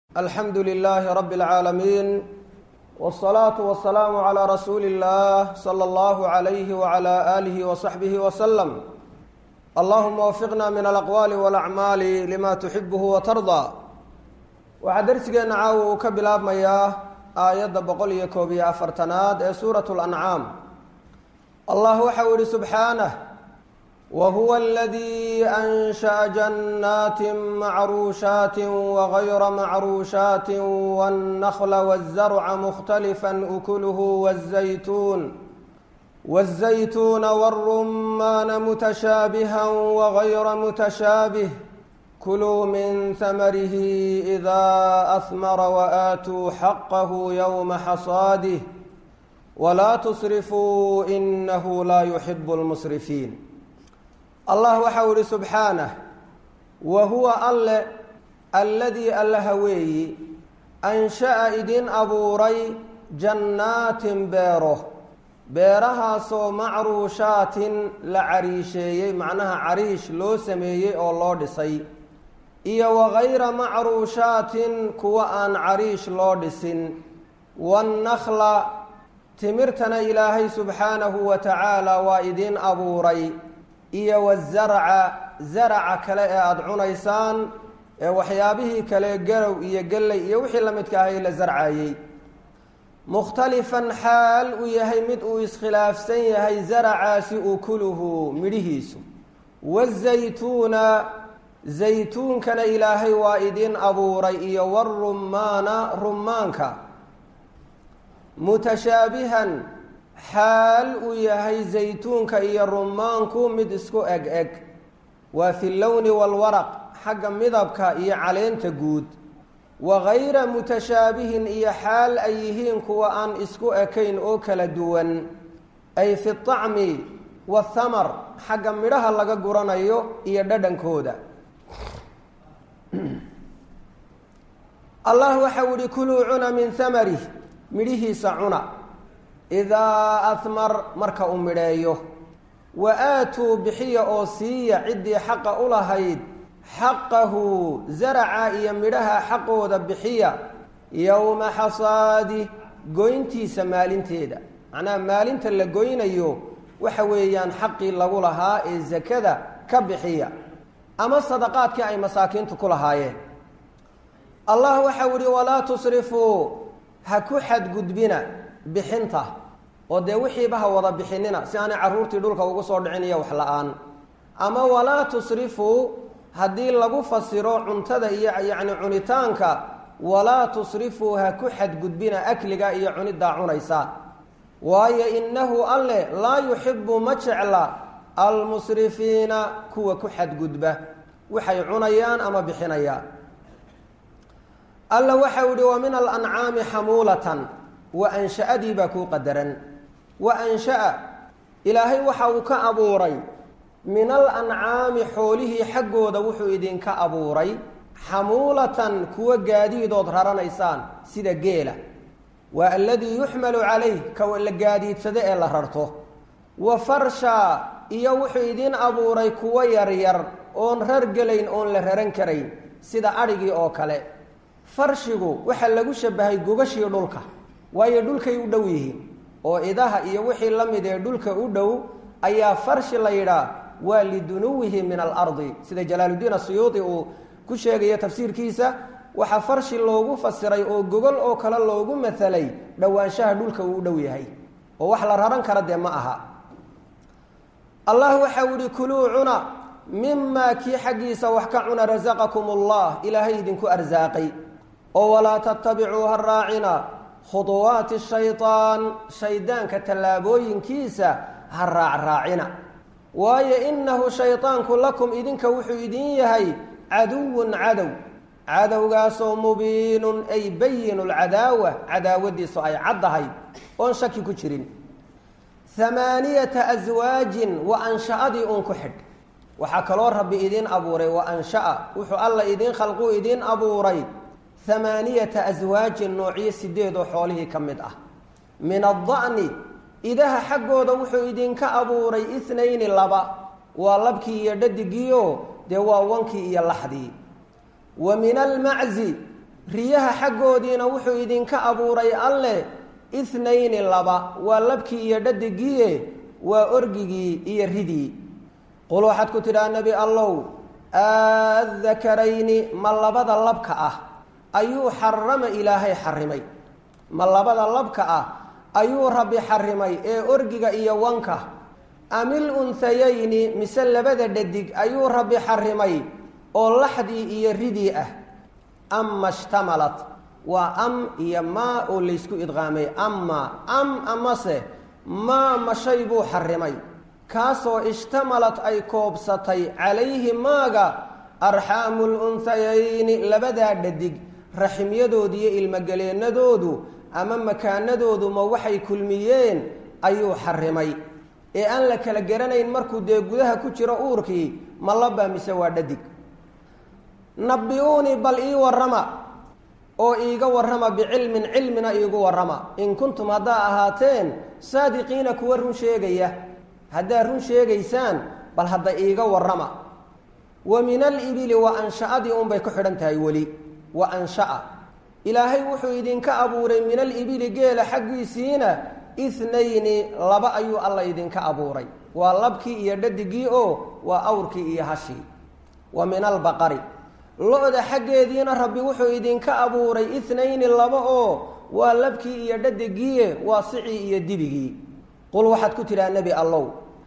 alxamdu lilaahi rabi اlcaalamiin wالsalaatu wasalaamu calaa rasuuli اllah salى allahu alayhi wala aalihi wasaxbihi waslem allahuma wafiqna min alaqwaali walacmaali lima tuxibuhu watardaa waxaa darsigeenna caawa uu ka bilaabmayaa aayadda boqol iyo koob iyo afartanaad ee suurat lancaam allah waxa uu yihi subxaanah whuwa اladii anshaأa jannaati macruushaati wagayra macruushaati wاnnakla wالzarca mukhtalifa ukuluhu wالzaytuun wالzaytuuna wالrumaana mutashaabiha wagayra mutashaabih kuluu min hamarihi إida ahmara waaatuu xaqahu ywma xasaadih wlaa tusrifuu inahu laa yuxib اlmusrifiin allah waxa uu ihi subxaanah wa huwa alle alladii allaha weeyi ansha'a idin abuuray jannaatin beero beerahaasoo macruushaatin la cariisheeyey macnaha cariish loo sameeyey oo loo dhisay iyo wagayra macruushaatin kuwa aan cariish loo dhisin wannakla timirtana ilaahay subxaanahu wa tacaala waa idin abuuray iyo wazarca zaraca kale ee aada cunaysaan ee waxyaabihii kale garow iyo gelley iyo wixii la midka ahay la zarcayey mukhtalifan xaal uu yahay mid uu iskhilaafsan yahay zaracaasi ukuluhu midhihiisu wazaytuuna zaytuunkana ilaahay waa idin abuuray iyo warumaana rumaanka mutashaabihan xaal uu yahay zaytuunka iyo rumaanku mid isku eg eg waa fi lowni walwaraq xagga midabka iyo caleenta guud wagayra mutashaabihin iyo xaal ay yihiin kuwa aan isku ekayn oo kala duwan ay fi طacmi waathamar xagga midhaha laga guranayo iyo dhadhankooda allah waxa u ihi kuluu cuna min hamarih midhihiisa cuna idaa ahmar marka uu midheeyo wa aatuu bixiya oo siiya ciddii xaqa u lahayd xaqahu zaraca iyo midhaha xaqooda bixiya yowma xasaadi goyntiisa maalinteeda macnaha maalinta la goynayo waxa weeyaan xaqii lagu lahaa ee sakada ka bixiya ama sadaqaadkii ay masaakiintu ku lahaayeen allah waxau ihi walaa tusrifuu ha ku xadgudbina bixinta oo dee wixiiba ha wada bixinina si aanay carruurtii dhulka ugu soo dhicin iyo wax la-aan ama walaa tusrifuu haddii lagu fasiro cuntada iyo yacni cunitaanka walaa tusrifuu ha ku xadgudbina akliga iyo cuniddaa cunaysa waayo innahu alle laa yuxibu ma jecla almusrifiina kuwa ku xadgudba waxay cunayaan ama bixinayaan alla waxau ihi wa min alancaami xamuulatan wa ansha-adii baa kuu qadaran wa ansha-a ilaahay waxa uu ka abuuray min alancaami xoolihii xaggooda wuxuu idinka abuuray xamuulatan kuwa gaadiidood raranaysaan sida geela waa aladii yuxmalu calayh ka la gaadiidsado ee la rarto wa farsha iyo wuxuu idin abuuray kuwo yaryar oon rargelayn oon la raran karayn sida adhigii oo kale farshigu waxaa lagu shabahay gogashii dhulka waayo dhulkay u dhow yihiin oo idaha iyo wixii la mid ee dhulka u dhow ayaa farshi la yidhaah waa lidunuwihi min alardi sida jalaaludiin asuyuudi uu ku sheegayo tafsiirkiisa waxaa farshi loogu fasiray oo gogol oo kale loogu matalay dhowaanshaha dhulka uu u dhow yahay oo wax la raran kara dee ma aha allah waxau ihi kuluu cuna mimaa kii xaggiisa wax ka cuna rasaqakum allah ilaahay idinku arsaaqay oo walaa tatabicuu ha raacina khuduwaati shaytaan shaydaanka tallaabooyinkiisa ha raacraacina waayo innahu shaydaanku lakum idinka wuxuu idin yahay caduwun cadow cadowgaasoo mubiinun ay bayinu lcadaawa cadaawadiisu ay caddahay oon shaki ku jirin hamaaniyata aswaajin wa ansha-adii uun ku xidh waxaa kaloo rabbi idiin abuuray wa ansha-a wuxuu alla idiin khalquu idiin abuuray hamaaniyata aswaajin noocyo sideed oo xoolihii ka mid ah min adda'ni idaha xaggooda wuxuu idinka abuuray itnayni laba waa labkii iyo dhadigiio dee waa wankii iyo laxdii wa min almaczi riyaha xaggoodiina wuxuu idinka abuuray alleh ithnayni laba waa labkii iyo dhadigiie waa orgigii iyo ridii qul waxaad ku tidhaha nebi allow aadakarayni ma labada labka ah ayuu xarama ilaahay xarimay ma labada labka ah ayuu rabbi xarimay ee orgiga iyo wanka amil unhayayni mise labada dhadig ayuu rabbi xarimay oo laxdii iyo ridii ah ama shtamalat waa am iyo maa oo laysku idqaamay ama am amase maa ma shay buu xarimay kaasoo ishtamalad ay koobsatay calayhi maaga arxaamu lunhayayni labadaa dhadig raximyadoodu iyo ilmogeleennadoodu ama makaanadoodu ma waxay kulmiyeen ayuu xarimay ee aan la kala garanayn markuu dee gudaha ku jiro uurkii ma labaa mise waa dhadig nabi-uunii bal ii warrama oo iiga warrama bicilmin cilmina iigu warrama in kuntum haddaa ahaateen saadiqiina kuwa run sheegaya haddaad run sheegaysaan bal hadda iiga warrama wa min alibili wa ansha-adii unbay ku xidhan tahay weli wa ansha-a ilaahay wuxuu idinka abuuray min alibili geela xaggiisiina ithnayni laba ayuu alla idinka abuuray waa labkii iyo dhadigii oo waa awrkii iyo hashii wa min albaqari lo-da xaggeediina rabbi wuxuu idinka abuuray ithnayni laba oo waa labkii iyo dhadigiie waa sicii iyo dibigii qul waxaad ku tidhaha nebi allow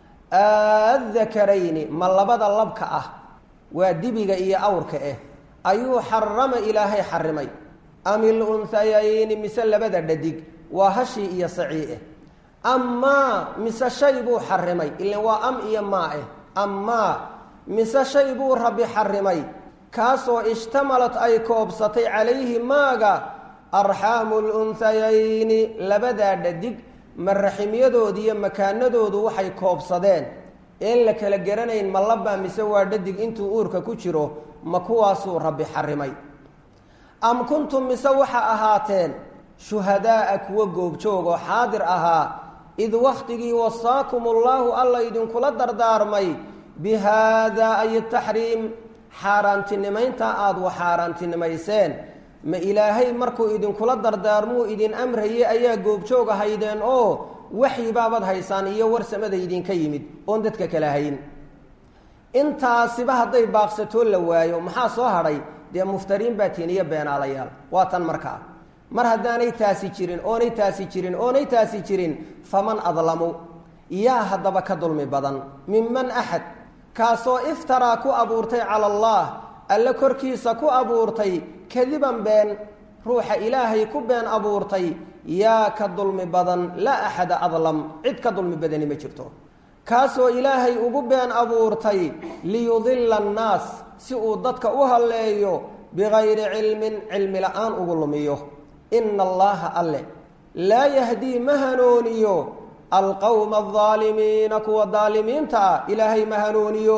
aadakarayni ma labada labka ah waa dibiga iyo awrka ah ayuu xarama ilaahay xarimay amil unhayayni mise labada dhadig waa hashii iyo sacii ah amaa mise shay buu xarimay ilan waa am iyo maa ah amaa mise shay buu rabbi xarimay kaasoo ishtamalad ay koobsatay calayhi maaga arxaamu lunhayayni labadaa dhadig ma raximyadoodu iyo makaanadoodu waxay koobsadeen een la kala garanayn ma labaa mise waa dhadig intuu uurka ku jiro ma kuwaasuu rabbi xarimay am kuntum mise waxa ahaateen shuhadaaa kuwa goobjoog oo xaadir ahaa id wakhtigii wasaakum ullaahu alla idinkula dardaarmay bi haadaa ay taxriim xaaraantinimaynta aada wa xaaraantinimayseen ma ilaahay markuu idinkula dardaarmuu idin amrayay ayaa goobjoog ahaydeen oo waxyibaabaad haysaan iyo warsamada idinka yimid oon dadka kala hayn intaasiba hadday baaqsatoo la waayo maxaa soo hadhay dee muftariin baa tiin iyo beenaalayaal waa tan markaa mar haddaanay taasi jirin oonay taasi jirin oonay taasi jirin faman adlamu yaa haddaba ka dulmi badan minman axad kaasoo iftaraa ku abuurtay cala allah alle korkiisa ku abuurtay kadiban been ruuxa ilaahay ku been abuurtay yaa ka dulmi badan laa axada adlam cid ka dulmi badani ma jirto kaasoo ilaahay ugu been abuurtay liyudilla annaas si uu dadka u halleeyo bigayri cilmin cilmi la-aan ugu lumiyo ina allaha alle laa yahdii ma hanooniyo alqowma aldaalimiina kuwa daalimiinta ah ilaahay ma hanooniyo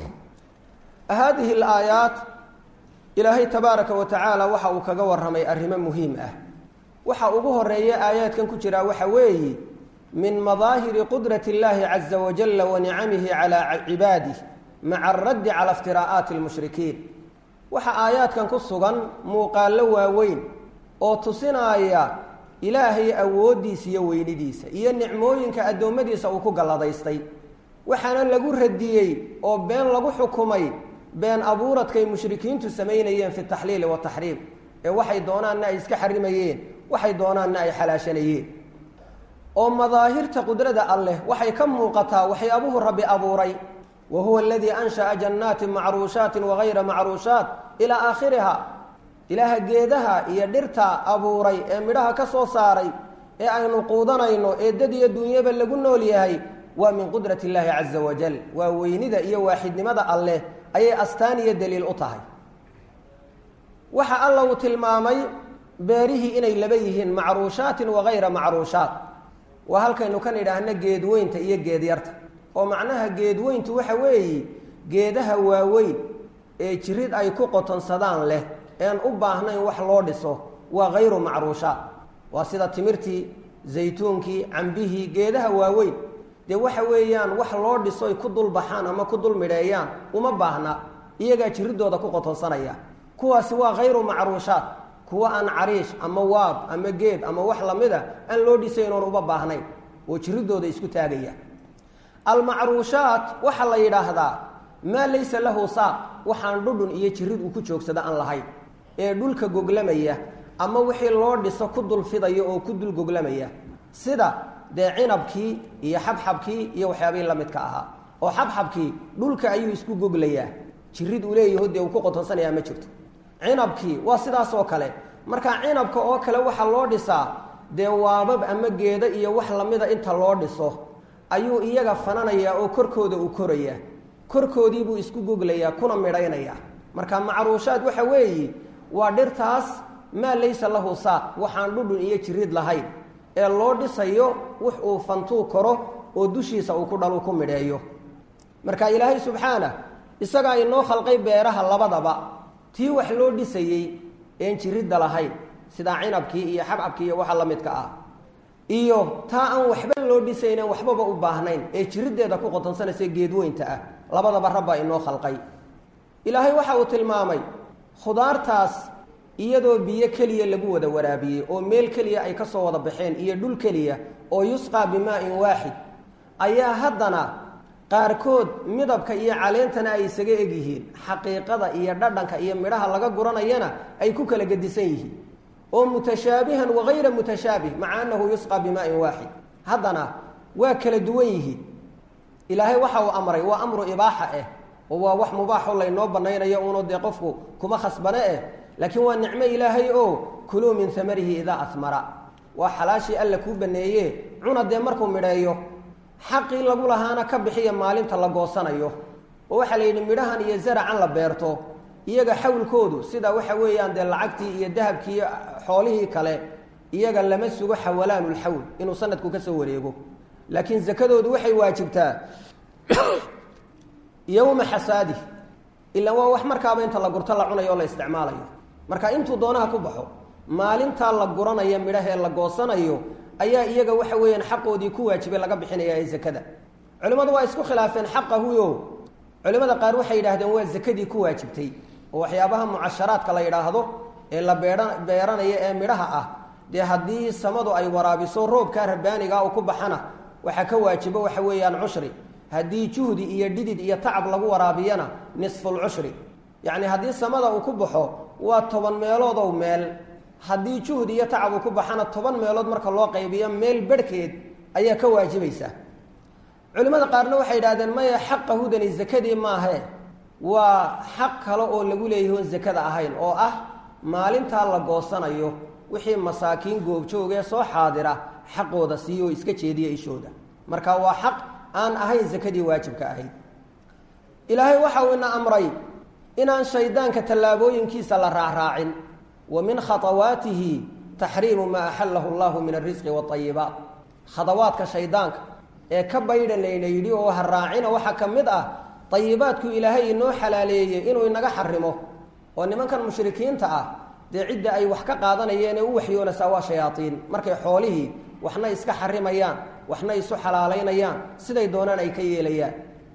haadihi alaayaat ilaahay tabaaraka wa tacaala waxa uu kaga warramay arrimo muhiim ah waxa ugu horeeya aayaadkan ku jiraa waxa weeye min madaahiri qudrati اllahi caza wajala wa nicamihi calaa cibaadih maca araddi cala iftiraa'aati اlmushrikiin waxa aayaadkan ku sugan muuqaallo waaweyn oo tusinaaya ilaahay awooddiisa iyo weynidiisa iyo nicmooyinka addoommadiisa uu ku galladaystay waxaana lagu radiyey oo been lagu xukumay been abuuradkay mushrikiintu samaynayeen fi taxliili wataxriim ee waxay doonaanna ay iska xarimayeen waxay doonaanna ay xalaashanayeen oo madaahirta qudrada alleh waxay ka muuqataa waxyaabuhu rabbi abuuray wa huwa aladii ansha'a jannaatin macruushaatin wagayra macruushaat ilaa aakhiriha ilaaha geedaha iyo dhirta abuuray ee midhaha ka soo saaray ee aynu quudanayno ee dad iyo dunyaba lagu nool yahay waa min qudrati illaahi caza wajal waa weynida iyo waaxidnimada alleh ayay astaan iyo daliil u tahay waxa alla uu tilmaamay beerihii inay laba yihiin macruushaatin wagayra macruushaat waa halkaynu kan idhaahno geedweynta iyo geedyarta oo macnaha geedweyntu waxa weeye geedaha waaweyn ee jirid ay ku qotonsadaan leh ean u baahnayn wax loo dhiso waa hayru macruushaat waa sida timirtii zaytuunkii cambihii geedaha waaweyn dee waxa weeyaan wax loo dhiso ay ku dul baxaan ama ku dul midheeyaan uma baahna iyagaa jiridooda ku qotonsanaya kuwaasi waa hayru macruushaat kuwa aan cariish ama waab ama geed ama wax lamida aan loo dhisayn oon uba baahnayn oo jiridooda isku taagaya almacruushaat waxaa la yidhaahdaa maa laysa lahu saaq waxaan dhudhun iyo jirid uu ku joogsada aan lahayn ee dhulka goglamaya ama wixii loo dhiso ku dulfidaya oo ku dul goglamaya sida dee cinabkii iyo xabxabkii iyo waxyaabihii la midka ahaa oo xabxabkii dhulka ayuu isku goglayaa jirid uu leeyaho dee uu ku qotonsanaya ma jirto cinabkii waa sidaas oo kale marka cinabka oo kale waxaa loo dhisaa dee waabab ama geeda iyo wax lamida inta loo dhiso ayuu iyaga fananayaa oo korkooda uu korayaa korkoodiibuu isku goglayaa kuna midhaynaya marka macruushaad waxa weeyi waa dhirtaas maa laysa lahu saaq waxaan dhudhun iyo jirid lahayn ee loo dhisayo wux uu fantuu koro oo dushiisa uu ku dhalu ku midheeyo marka ilaahay subxaana isagaa inoo khalqay beeraha labadaba tii wax loo dhisayey een jiridda lahayn sidaa cinabkii iyo xabxabkii iyo waxa la midka ah iyo taa aan waxba loo dhisaynen waxbaba u baahnayn ee jiriddeeda ku qotonsanaysa geedweynta ah labadaba rabbaa inoo khalqay ilaahay waxa uu tilmaamay khudaartaas iyadoo biyo keliya lagu wada waraabiyey oo meel keliya ay ka soo wada baxeen iyo dhul keliya oo yusqaa bimaa-in waaxid ayaa haddana qaarkood midabka iyo caleentana ay isaga egyihiin xaqiiqada iyo dhadhanka iyo midhaha laga guranayana ay ku kala gedisan yihiin oo mutashaabihan wagayra mutashaabih maca annahu yusqaa bimaa-in waaxid haddana waa kala duwan yihiin ilaahay waxa uu amray waa amru ibaaxa ah oo waa wax mubaaxo laynoo banaynayo uunu dee qofku kuma khasbane eh laakiin waa nicmo ilaahay oo kuluu min amarihi idaa amara waa xalaashii alla kuu baneeye cuna dee markuu midheeyo xaqii lagu lahaana ka bixiya maalinta la goosanayo oo waxaa la yidhi midhahan iyo zaracan la beerto iyaga xawlkoodu sida waxa weeyaan dee lacagtii iyo dahabkii iyo xoolihii kale iyaga lama sugo xawalaanulxawl inuu sanadku ka soo wareego laakiin zakadoodu waxay waajibtaa yowma xasaadih ilaa waa wax markaaba inta la gurto la cunayo o la isticmaalayo marka intuu doonaha ku baxo maalintaa la guranaya midhahee la goosanayo ayaa iyaga waxa weeyaan xaqoodii ku waajibay laga bixinaya ee zakada culimmadu waa isku khilaafeen xaqahuyo culimmada qaar waxay yidhahdeen waa zakadii ku waajibtay oo waxyaabaha mucasharaadka la yidhaahdo ee la beeha beeranaya ee midhaha ah dee haddii samadu ay waraabiso roobkaa rabbaaniga uu ku baxana waxaa ka waajibo waxa weeyaan cushri haddii juhdi iyo dhidid iyo tacab lagu waraabiyana nisfulcushri yacni haddii samada uu ku baxo waa toban meeloodow meel haddii juhdi iyo tacab uu ku baxana toban meelood marka loo qaybiyo meel berhkeed ayaa ka waajibaysa culimmada qaarna waxay yidhahdeen maya xaqa hudani zakadii maahe waa xaq kale oo lagu leeyahay oon zakada ahayn oo ah maalintaa la goosanayo wixii masaakiin goobjoogee soo xaadira xaqooda siiyo oo iska jeediya ishooda marka waa xaq aan ahayn zakadii waajibka ahayd ilaahay waxa uu ina amray inaan shaydaanka tallaabooyinkiisa la raacraacin wa min khatawaatihi taxriimu maa axallahu allahu min alrisqi waاayibaat khadawaadka shaydaanka ee ka baydhan layna yidhi oo ha raacina waxaa ka mid ah ayibaadku ilaahay inoo xalaaleeyey inuu inaga xarimo oo nimankan mushrikiinta ah dee cidda ay wax ka qaadanayeen ee u waxyoonaysaa waa shayaaiin markay xoolihii waxna iska xarimayaan waxna isu xalaalaynayaan siday doonaan ay ka yeelayaan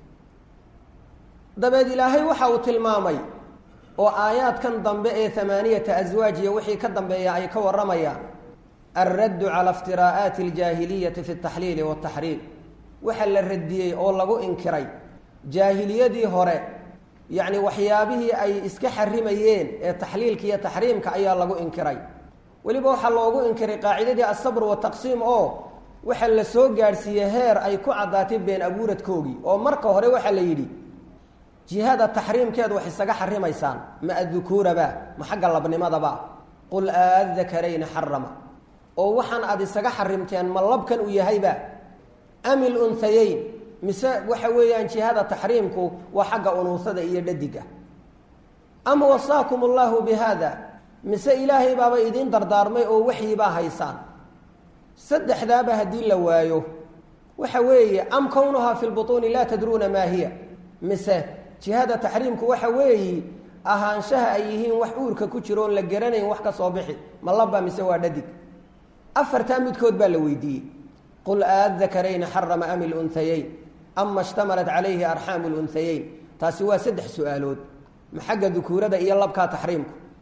dabeed ilaahay waxa uu tilmaamay oo aayaadkan dambe ee amaaniyata aswaaj iyo wixii ka dambeeya ay ka warramayaan alraddu cala iftiraa'aati aljaahiliyati fi altaxliili waataxriim waxa la radiyey oo lagu inkiray jaahiliyadii hore yacni waxyaabihii ay iska xarimayeen ee taxliilka iyo taxriimka ayaa lagu inkiray weliba waxaa loogu inkiray qaacidadii asabr wataqsiim oo waxa la soo gaadhsiiyey heer ay ku caddaatay been abuuradkoogii oo marka hore waxaa la yidhi jihada taxriimkeed wax isaga xarimaysaan ma adukuuraba ma xagga labnimadaba qul aadakarayni xarama oo waxaan aada isaga xarimteen ma labkan uu yahayba amil unhayeyn mise waxa weeyaan jihada taxriimku waa xagga unuusada iyo dhadiga ama wasaakum allahu bi haada mise ilaahay baaba idiin dardaarmay oo waxyibaa haysaan saddexdaaba haddii la waayo waxa weeye am kownuhaa fi lbutuuni laa tadruuna maa hiya mise jihada taxriimku waxa weeyi ahaanshaha ay yihiin wax uurka ku jiro oon la garanayn wax ka soo bixi ma laba mise waa dhadig afartaa midkood baa la weydiiyey qul aadakarayni xarama ami lunhayeyn ama ishtamalat calayhi arxaamu lunhayeyn taasi waa saddex su-aalood ma xagga dukuurada iyo labkaa taxriimku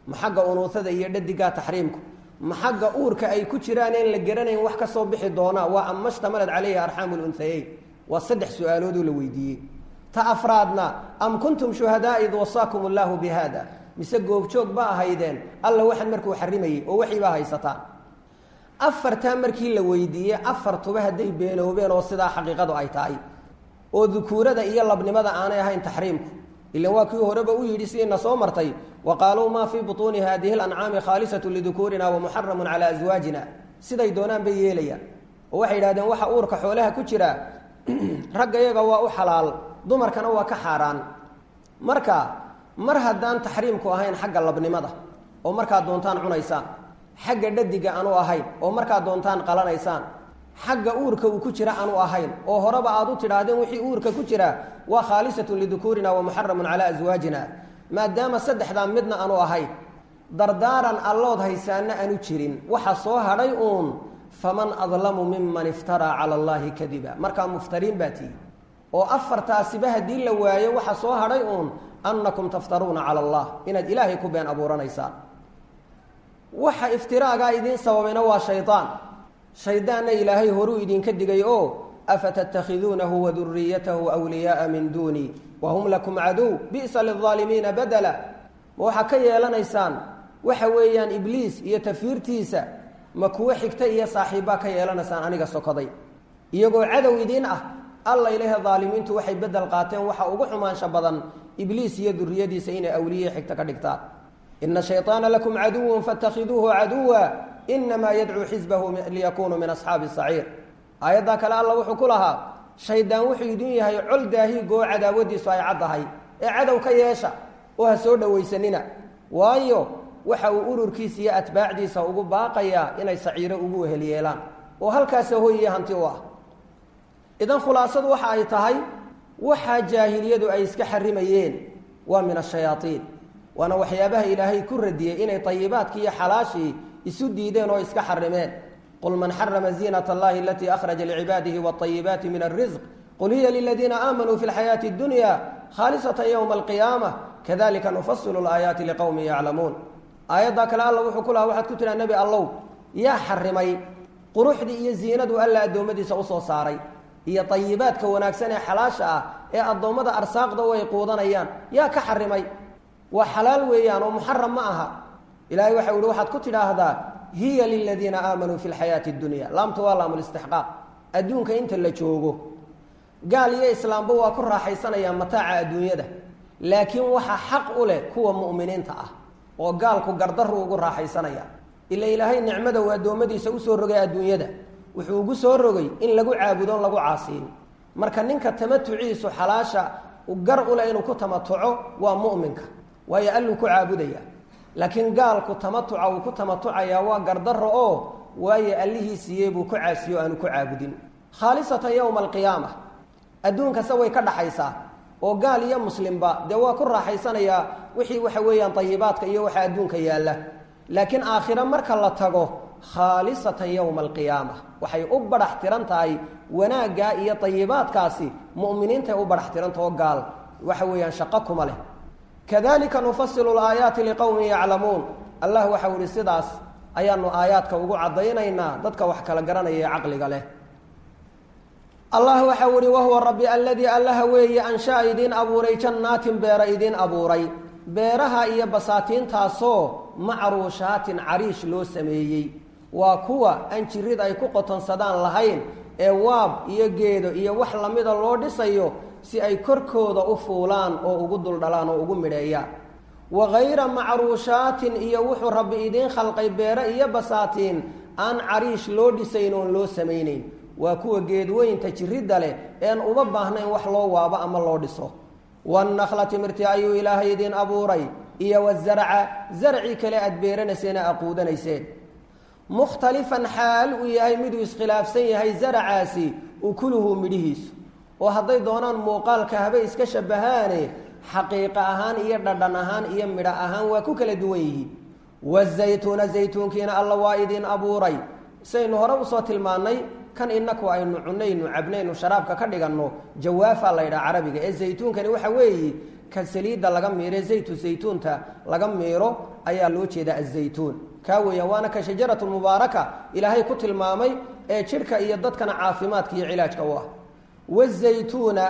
ma xagga unuusada iyo dhadigaa taxriimku ma xagga uurka ay ku jiraan een la garanayn wax ka soo bixi doona waa ama shtamalad calayhi arxaamu lunhayeyn waa saddex su-aaloodoo la weydiiyey ta afraadna am kuntum shuhadaa id wasaakum allaahu bi haada mise goobjoog ba ahaydeen alla waxan markuu xarimayey oo waxii baa haysataan afartaa markii la weydiiyey afartuba hadday beenoobeen oo sidaa xaqiiqadu ay tahay oo dukuurada iyo labnimada aanay ahayn taxriimku ilan waa kii horeba u yidhi sidiina soo martay wa qaaluu maa fii butuuni haadihi lancaami khaalisatu lidukuurina wa muxaramun calaa aswaajina siday doonaan bay yeelayaan oo waxay yidhahdeen waxa uurka xoolaha ku jira ragga iyaga waa u xalaal dumarkana waa ka xaaraan marka mar haddaan taxriimku ahayn xagga labnimada oo markaad doontaan cunaysaan xagga dhadiga aanu ahayn oo markaad doontaan qalanaysaan xagga uurka uu ku jira aanu ahayn oo horeba aad u tidhaahdeen wixii uurka ku jira waa khaalisatun lidukuurina wa muxaramun calaa aswaajina maadaama saddexdaa midna aanu ahayn dardaaran allood haysaana aanu jirin waxa soo hadhay uun faman adlamu miman iftaraa cala allaahi kadiba markaa muftariin baa tihi oo afartaasiba haddii la waayo waxa soo hadhay uun annakum taftaruuna cala allah inaad ilaahay ku been abuuranaysaan waxa iftiraagaa idiin sababayna waa shaydaan shaydaanna ilaahay horuu idinka digay oo afatattakhiduunahu wa duriyatahu wliyaaa min duunii wa hum lakum caduw bi'sa lilaalimiina badala ma waxaa ka yeelanaysaan waxa weeyaan ibliis iyo tafiirtiisa ma kuwo xigta iyo saaxiibbaa ka yeelanaysaan aniga sokoday iyagoo cadow idiin ah alla ilahe daalimiintu waxay bedel qaateen waxa ugu xumaansha badan ibliis iyo duriyadiisa inay awliye xigta ka dhigtaan ina shayطaana lakum caduwa faاtakhiduuhu caduwa inamaa yadcuu xisbahu liyakunuu min asxaabi saciir aayaddaa kale alla wuxuu ku lahaa shaydaan wuxuu idin yahay col daahiigoo cadaawadiisu ay caddahay ee cadow ka yeesha oo ha soo dhowaysanina waayo waxa uu ururkiisa iyo atbaacdiisa ugu baaqayaa inay saciiro ugu wehel yeelaan oo halkaasa hoyiye hanti u ah idan khulaasadu waxa ay tahay waxaa jaahiliyadu ay iska xarimayeen waa min ashayaaiin waana waxyaabaha ilaahay ku radiyey inay ayibaadkii iyo xalaashii isu diideen oo iska xarimeen qul man xarama ziinat allahi alatii akhraja licibaadihi waayibaati min alrisq qul hiya liladiina aamanuu fi lxayaati اdunya khaalisatan ywma alqiyaama kadalika nufasilu laayaati liqowmin yaclamuun aayaddaa kale alla wuxuu ku lahaa waxaad ku tiraa nebi allow yaa xarimay quruxdii iyo ziinadu alla addoommadiisa usoo saaray iyo ayibaadka wanaagsan ee xalaasha ah ee addoommada arsaaqda u ay quudanayaan yaa ka xarimay waa xalaal weeyaan oo muxaram ma aha ilahay waxau ihi waxaad ku tidhaahdaa hiya liladiina aamanuu fi lxayaati اdunya laamtu waa laamulistixqaaq adduunka inta la joogo gaal iyo islaamba waa ku raaxaysanayaan mataaca adduunyada laakiin waxaa xaq u leh kuwa mu'miniinta ah oo gaalku gardaru ugu raaxaysanaya ila ilaahay nicmada uu addoommadiisa usoo rogay adduunyada wuxuu ugu soo rogay in lagu caabudoon lagu caasiin marka ninka tamatuciisu xalaasha gar uleh inuu ku tamatuco waa mu'minka waayo alluu ku caabudaya laakiin gaalku tamatuca uu ku tamatucayaa waa gardaro oo waayo allihii siiyey buu ku caasiyo aanu ku caabudin khaalisatan yowma alqiyaama adduunkase way ka dhaxaysaa oo gaal iyo muslimba dee waa ku raaxaysanayaa wixii waxa weeyaan ayibaadka iyo waxa adduunka yaalla laakiin aakhiro marka la tago khaalisatan yowma alqiyaama waxay u badhax tiran tahay wanaaggaa iyo ayibaadkaasi mu'miniintay u badhax tirantao gaal waxa weeyaan shaqo kuma leh kadalika nufasilu laayaati liqowmin yaclamuun allah waxau ihi sidaas ayaanu aayaadka ugu caddaynaynaa dadka wax kala garanaya ee caqliga leh allah waxau ihi wahuwa rabbi aladii allaha weeye anshaa idiin abuuray jannaatin beera idiin abuuray beeraha iyo basaatiintaasoo macruushaatin cariish loo sameeyey waa kuwa aan jirid ay ku qotonsadaan lahayn ee waab iyo geedo iyo wax lamida loo dhisayo si ay korkooda u fuulaan oo ugu duldhalaan oo ugu midheeyaan wa hayra macruushaatin iyo wuxuu rabbi idiin khalqay beere iyo basaatiin aan cariish loo dhisayn oon loo samaynayn waa kuwa geedweynta jiridda leh ean uma baahnayn wax loo waabo ama loo dhiso wannakla timirti ayuu ilaahay idiin abuuray iyo wazarca zarci kale aad beeranayseen ee aquudanayseen mukhtalifan xaal uu yahay miduu iskhilaafsan yahay zaracaasi ukuluhu midhihiisu oo hadday doonaan muuqaalka habay iska shabahaane xaqiiqa ahaan iyo dhadhan ahaan iyo midho ahaan waa ku kala duwan yihiin wazaytuuna zaytuunkiina alla waa idiin abuuray saynu hore usoo tilmaannay kan inaku aynu cunaynu cabnaynu sharaabka ka dhiganno jawaafa la ydhaha carabiga ee zaytuunkani waxa weeye ka saliidda laga miire zaytu zaytuunta laga miiro ayaa loo jeedaa azaytuun kaa weeyaan waana ka shajaratu mubaaraka ilaahay ku tilmaamay ee jidhka iyo dadkana caafimaadka iyo cilaajka u ah wazaytuuna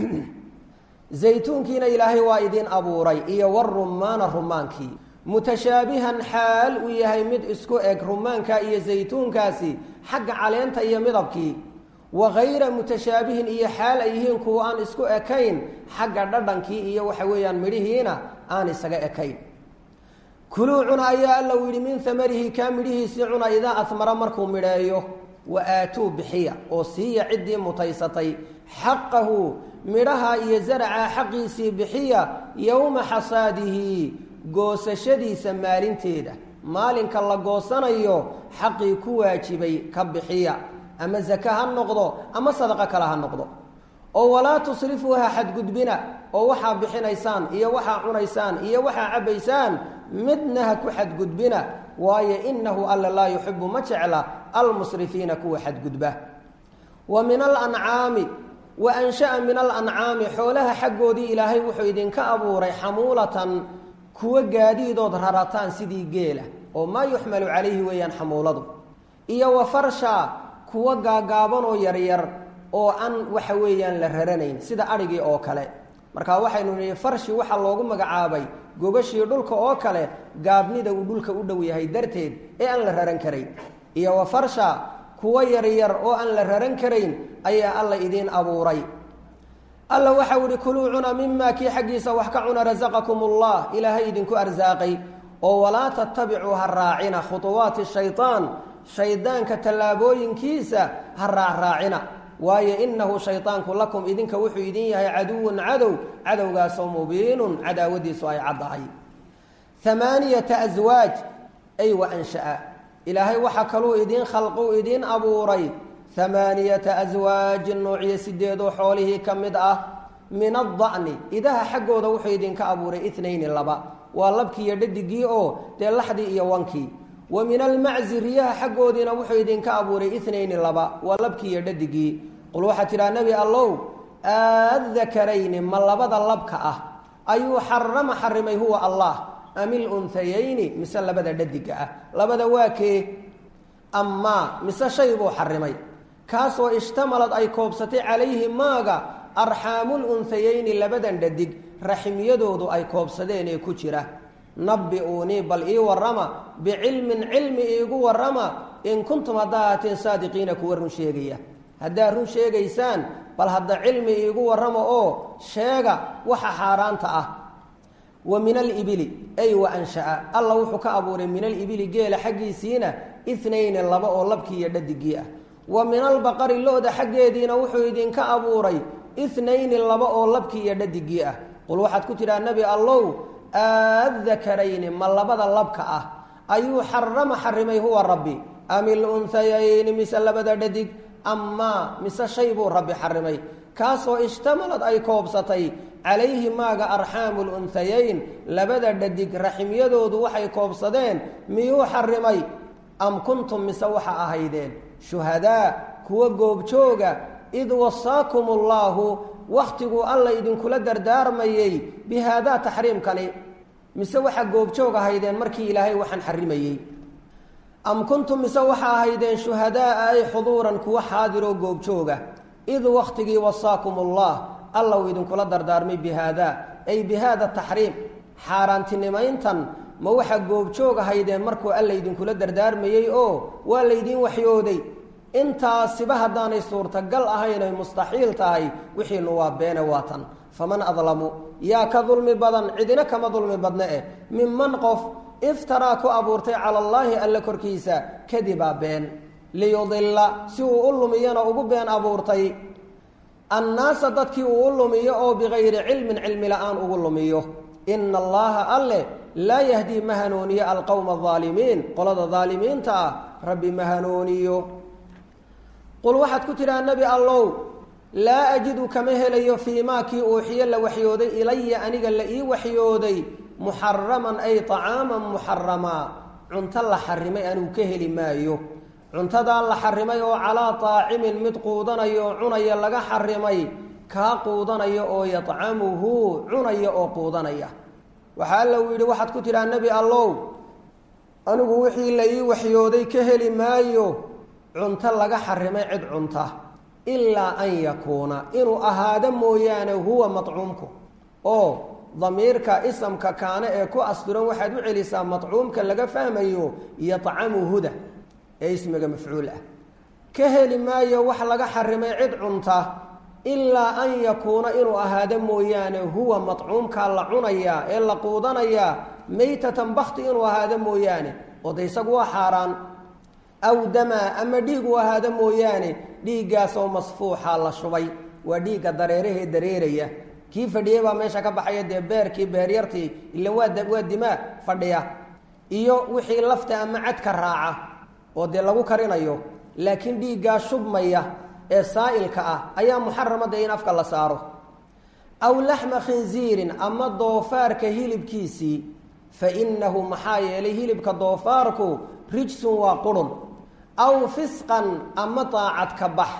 zaytuunkiina ilaahay waa idiin abuuray iyo warumaana rumaankii mutashaabihan xaal uu yahay mid isku eg rumaanka iyo zaytuunkaasi xagga caleenta iyo midabkii wa hayra mutashaabihin iyo xaal ay yihiin kuwa aan isku ekayn xagga dhadhankii iyo waxa weeyaan midhihiina aan isaga ekayn kuluu cuna ayaa alla u yidhi min amarihi kaa midhihiisii cuna idaa asmara markuu midheeyo wa aatuu bixiya oo siiya ciddii mutaysatay xaqahu midhaha iyo zaraca xaqiisii bixiya yowma xasaadihi goosashadiisa maalinteeda maalinka la goosanayo xaqii ku waajibay ka bixiya ama zake ha noqdo ama sadaqo kale ha noqdo oo walaa tusrifuu ha xadgudbina oo waxaa bixinaysaan iyo waxaa cunaysaan iyo waxaa cabbaysaan midna ha ku xadgudbina waayo inahu alla laa yuxibu ma jecla almusrifiina kuwa xadgudba wa min alancaami wa ansha'a min alancaami xoolaha xaggoodii ilaahay wuxuu idinka abuuray xamuulatan kuwa gaadiidood rarataan sidii geela oo maa yuxmalu calayhi weeyaan xamuuladu iyo wa farsha kuwa gaagaabanoo yaryar oo aan waxa weeyaan la raranayn sida adhigii oo kale marka waxaynu nihi farshi waxaa loogu magacaabay gogashii dhulka oo kale gaabnida uu dhulka u dhow yahay darteed ee aan la raran karayn iyo wa farsha kuwa yaryar oo aan la raran karayn ayaa alla idiin abuuray alla waxau ihi kuluu cuna mimaa kii xaggiisa wax ka cuna rasaqakum ullah ilaahay idinku arsaaqay oo walaa tattabicuu ha raacina khuuwaati shayaan shaydaanka tallaabooyinkiisa ha raacraacina waayo inahu shaydaanku lakum idinka wuxuu idin yahay caduwun cadow cadowgaasoo mubiinun cadaawadiisu ay caddahay amaaniyata aswaaj ay wa ansha'a ilaahay waxaa kaluu idiin khalquu idiin abuuray amaaniyata aswaajin noocyo sideedoo xoolihii ka mid ah min adda'ni idaha xaggooda wuxuu idinka abuuray inayni laba waa labkiiyo dhadigii oo dee laxdii iyo wankii wa min almaczi riyaha xaggoodiina wuxuu idinka abuuray inayni laba waa labkii iyo dhadigii qul waxaa tidhaha nebi allow aadakarayni ma labada labka ah ayuu xarama xarimay huwa allah amil unhayayni mise labada dhadiga ah labada waa kee amaa mise shay buu xarimay kaasoo ishtamalad ay koobsatay calayhi maaga arxaamul unhayayni labadan dhadig raximyadoodu ay koobsadeen ee ku jira nabbi-uunii bal ii warrama bicilmin cilmi iigu warrama in kuntum haddaa haateen saadiqiina kuwa run sheegaya haddaad run sheegaysaan bal hadda cilmi iigu warrama oo sheega waxa xaaraanta ah wa min alibili ay wa ansha'a alla wuxuu ka abuuray min alibili geela xaggiisiina inayni laba oo labkii iyo dhadigii ah wa min albaqari lo-da xaggeediina wuxuu idinka abuuray inayni laba oo labkii iyo dhadigii ah qul waxaad ku tidhaha nebi allow aadakarayni ma labada labka ah ayuu xarama xarimay huwa rabbi amil unhayayni mise labada dhadig amaa mise shay buu rabbi xarimay kaasoo ishtamalad ay koobsatay calayhi maaga arxaamu lunhayayn labada dhadig raximyadoodu waxay koobsadeen miyuu xarimay am kuntum mise waxa ahaydeen shuhadaa kuwa goobjooga id wasaakum ullaahu wakhtiguu alla idinkula dardaarmayey bi haadaa taxriimkani mise waxa goobjoog ahaydeen markii ilaahay waxaan xarimayey am kuntum mise waxa ahaydeen shuhadaaa ay xuduuran kuwa xaadiroo goobjooga id wakhtigii wasaakum ullah alla uu idinkula dardaarmay bi haadaa ay bi haada taxriim xaaraantinimayntan ma waxa goobjoog ahaydeen markuu alla idinkula dardaarmayey oo waa laydiin waxyooday intaasiba haddaanay suurtagal ahayn ay mustaxiil tahay wixiinu waa beene waatan faman adlamu yaa ka dulmi badan cidina kama dulmi badne eh minman qof iftaraa ku abuurtay cala allaahi alle korkiisa kadibaa been liyudilla si uu u lumiyana ugu been abuurtay annaasa dadkii uu u lumiyo oo bikayri cilmin cilmi la-aan ugu lumiyo ina allaha alle laa yahdii ma hanuuniyo alqowma aalimiin qolada daalimiinta ah rabbi ma hanuuniyo qul waxaad ku tidhaha nebi allow laa ajidu kama helayo fii maa kii uuxiyo la waxyooday ilaya aniga la ii waxyooday muxaraman ay طacaaman muxaramaa cunto la xarimay anigu ka heli maayo cuntadaa la xarimay oo calaa طaacimin mid quudanayo oo cunaya laga xarimay kaa quudanaya oo yadcamuhu cunaya oo quudanaya waxaa alla uu yidhi waxaad ku tidhaha nebi allow anigu wixii la ii waxyooday ka heli maayo cunto laga xarimay cid cunta ilaa an yakuuna inuu ahaado mooyaane huwa madcuumku oo damiirka isamka kaane ee ku asturan waxaad u celisaa madcuumka laga fahmayo yadcamuhuda ee ismiga mafcuul ah ka heli maayo wax laga xarimay cid cunta ilaa an yakuuna inuu ahaado mooyaane huwa madcuumkaa la cunayaa ee la quudanayaa maytatan bakti inuu ahaado mooyaane oo de isagu waa xaaraan aw damaa ama dhiig uu ahaado mooyaane dhiiggaasoo masfuuxa la shubay waa dhiigga dareerahee dareeraya kii fadhiyey baa meesha ka baxaya dee beerkii beeryartii ila waa waa dimaa fadhiya iyo wixii lafta ama cadka raaca oo dee lagu karinayo laakiin dhiiggaa shubmaya ee saa'ilka ah ayaa muxaramada in afka la saaro aw laxma khinziirin ama doofaarka hilibkiisii fa innahu maxaa yeelay hilibka doofaarku rijsun waa qurun aw fisqan ama daacad ka bax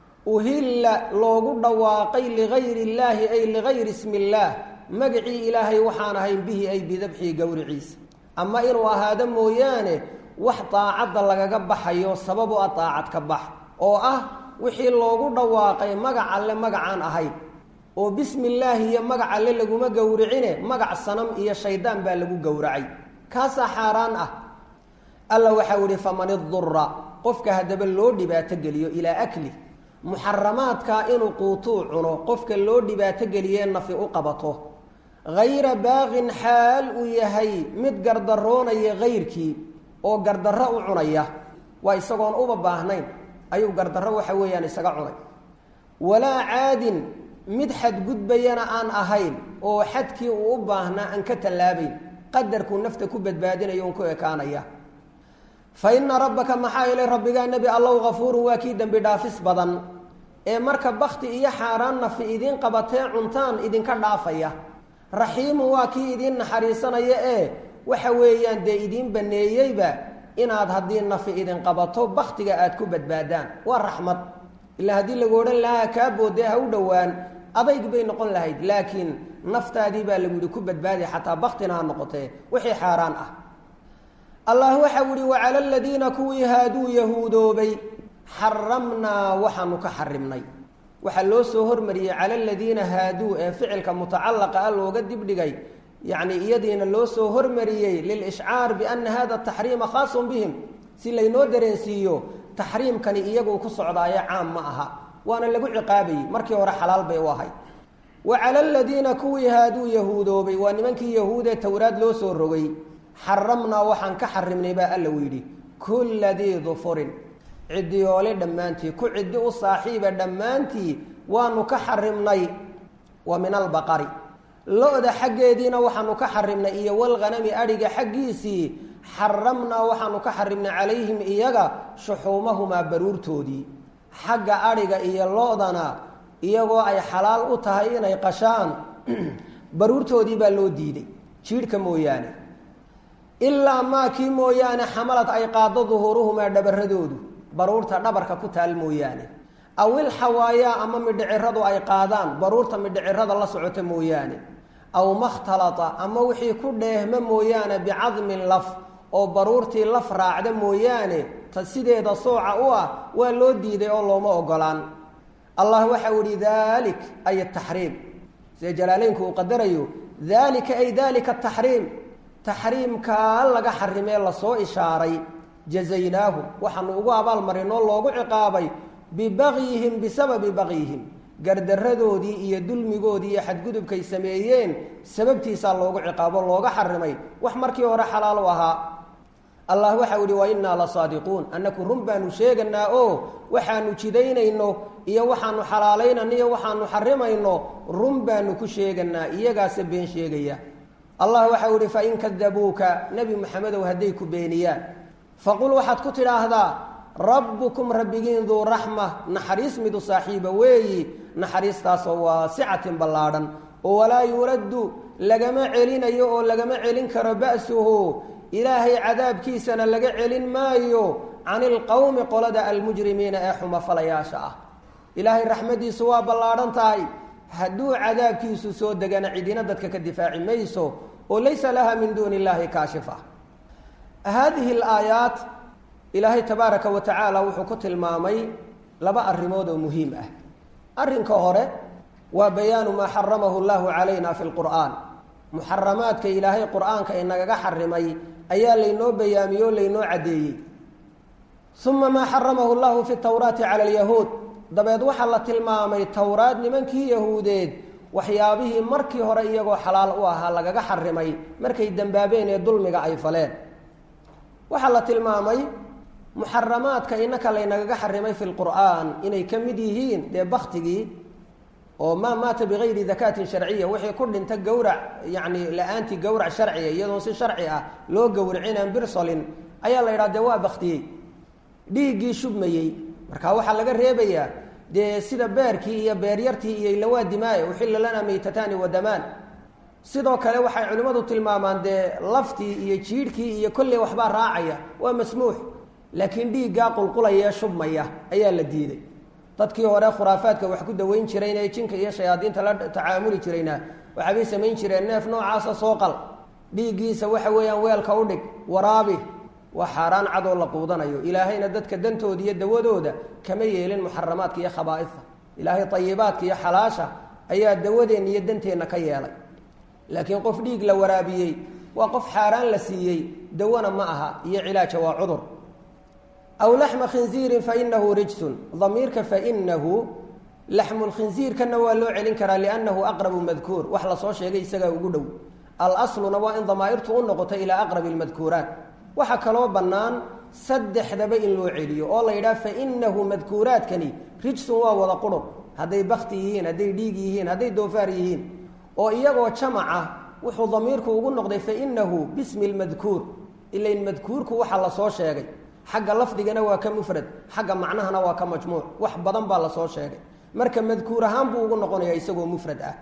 uhilla loogu dhawaaqay ligayri illaahi ay ligayri ismi illaah magacii ilaahay waxaan ahayn bihi ay bidabxii gowriciisa ama inuu ahaado mooyaane wax daacadda lagaga baxayo sababu a daacad ka bax oo ah wixii loogu dhawaaqay magac alle magacaan ahayn oo bismi illaahi iyo magac alle laguma gowricine magac sanam iyo shaydaan baa lagu gowracay kaasaa xaaraan ah alla waxau ihi faman idura qofka haddaba loo dhibaato geliyo ilaa akli muxaramaadkaa inuu quutuu cuno qofka loo dhibaato geliyee nafi u qabato hayra baaqin xaal uu yahay mid gardaroonaya hayrkii oo gardarro u cunaya waa isagoon uba baahnayn ayuu gardarro waxa weeyaan isaga cunay walaa caadin mid xadgudbayana aan ahayn oo xadkii uu u baahnaa aan ka tallaabayn qadarkuu nafta ku badbaadinayo un ku ekaanaya fa inna rabbaka maxaa yeelay rabbigaa nebi allow hafuurun waa kii dembi dhaafis badan ee marka bakti iyo xaaraan nafi idiin qabatee cuntaan idinka dhaafaya raxiimun waa kii idiin naxariisanaya ee waxa weeyaan dee idiin baneeyeyba inaad haddii nafi idin qabato baktiga aad ku badbaadaan waa raxmad ilaa haddii lagu odhan lahaa kaa boodee ha u dhowaan adayg bay noqon lahayd laakiin naftaadii baa lagu yihi ku badbaadi xataa baktina ha noqotee wixii xaaraan ah allah waxau yihi wacala aladiina kuwii haaduu yahuudoobay xaramnaa waxaanu ka xarimnay waxaa loo soo hormariyey cala aladiina haaduu ee ficilka mutacalaqa a looga dibdhigay yacni iyadiina loo soo hormariyey lilishcaar biana hada taxriima khaasun bihim si laynoo dareensiiyo taxriimkani iyaguu ku socdaayo caam ma aha waana lagu ciqaabayey markii hore xalaal bay u ahay wa cala aladiina kuwii haaduu yahuudoobay waa nimankii yahuudee towraad loo soo rogay xaramnaa waxaan ka xarimnay baa alla u yidhi kulla dii dufurin ciddiyoole dhammaantii ku ciddi u saaxiiba dhammaantii waanu ka xarimnay wa min albaqari lo-da xaggeediina waxaanu ka xarimnay iyo walghanami adhiga xaggiisii xaramnaa waxaanu ka xarimnay calayhim iyaga shuxuumahumaa baruurtoodii xagga adhiga iyo lo-dana iyagoo ay xalaal u tahay inay qashaan baruurtoodii baa loo diiday jiidhka mooyaane ilaa maa kii mooyaane xamalad ay qaado duhuuruhumaa dhabaradoodu baruurta dhabarka ku taal mooyaane aw ilxawaayaa ama midhiciradu ay qaadaan baruurta midhicirada la socota mooyaane aw makhtalata ama wixii ku dheehma mooyaane bicadmin laf oo baruurtii laf raacda mooyaane ta sideeda sooca u ah waa loo diiday oo looma ogolaan allah waxau ihi dalik ay taxriim sida jalaaleynku uu qadarayo dalika ay dalika taxriim taxriimkaa laga xarimee lasoo ishaaray jazaynaahu waxaanu ugu abaalmarinoo loogu ciqaabay bibagyihim bisababi bagyihim gardaradoodii iyo dulmigoodii iyo xadgudubkay sameeyeen sababtiisaa loogu ciqaabo looga xarimay wax markii hore xalaal u ahaa allah waxau ihi wa innaa la saadiquun annaku run baanu sheeganaa oo waxaanu jidaynayno iyo waxaanu xalaalaynayno iyo waxaanu xarimayno run baanu ku sheeganaa iyagaase been sheegaya allah waxau ihi fain kadabuuka nebi maxamedow hadday ku beeniyaan faqul waxaad ku tidhaahdaa rabbukum rabbigiin duu raxma naxariis midu saaxiiba weeyi naxariistaasoo waasicatin ballaadhan oo walaa yuraddu lagama celinayo oo lagama celin karo ba'suhu ilaahay cadaabkiisana laga celin maayo cani ilqowmi qolada almujrimiina ee xumafalayaasha ah ilaahay raxmaddiisu waa ballaadhan tahay hadduu cadaabkiisu soo degana cidina dadka ka difaaci mayso oo laysa laha min duuni illaahi kaashifa haadihi alaayaat ilaahay tabaaraka wa tacaala wuxuu ku tilmaamay laba arrimood oo muhiim ah arrinka hore waa bayaanu maa xaramahu llahu calayna fi lqur'aan muxaramaadka ilaahay qur'aanka inagaga xarimay ayaa laynoo bayaamiyey oo laynoo caddeeyey uma maa xaramahu llahu fi tawraati cala alyahuud dabeed waxaa la tilmaamay towraad nimankii yahuudeed waxyaabihii markii hore iyagoo xalaal u ahaa lagaga xarimay markay dembaabeen ee dulmiga ay faleen waxaa la tilmaamay muxaramaadka inaka laynagaga xarimay fi lqur'aan inay ka mid yihiin dee baktigii oo maa maata bigayri dakaatin sharciya wixii ku dhinta gowrac yacni la-aantii gowrac sharciya iyadoon si sharci ah loo gowracinaan birsolin ayaa la yidhaha dee waa baktiyey dhiiggii shubmayey marka waxaa laga reebayaa dee sida beerkii iyo beeryartii iyo ilawaa dimaaye uxilla lanaa maytataani wadamaan sidoo kale waxay culimmadu tilmaamaan dee laftii iyo jiidhkii iyo kolley waxbaa raacaya waa masmuux laakiin dhiiggaa qulqulaya ee shubmaya ayaa la diiday dadkii hore khuraafaadka wax ku daweyn jirayna ee jinka iyo shayaadiinta la tacaamuli jirayna waxaabay samayn jireen neef noocaasa soo qal dhiiggiisa waxa weeyaan weelka u dhig waraabi waa xaaraan cadoo la quudanayo ilaahayna dadka dantooda iyo dawadooda kama yeelin muxaramaadka iyo khabaaista ilaahay ayibaadka iyo xalaasha ayaa dawadeenna iyo danteenna ka yeelay laakiin qof dhiig la waraabiyey waa qof xaaraan la siiyey dawana ma aha iyo cilaaja waa cudur aw laxma khinziirin fainahu rijsun damiirka fainahu laxmu lkhinziirkana waa loo celin karaa liannahu aqrabu madkuur wax lasoo sheegay isagaa ugu dhow alasluna waa in damaa'irtu u noqoto ilaa aqrabi lmadkuuraat waxaa kaloo bannaan saddexdaba in loo celiyo oo la yidhaha fainahu madkuuraadkani rijsun waa wada qurub hadday bakti yihiin hadday dhiig yihiin hadday doofaar yihiin oo iyagoo jamaca wuxuu damiirku ugu noqday fainahu bismi lmadkuur ilain madkuurku waxa lasoo sheegay xagga lafdigana waa ka mufrad xagga macnahana waa ka majmuuc wax badan baa lasoo sheegay marka madkuur ahaan buu ugu noqonaya isagoo mufrad ah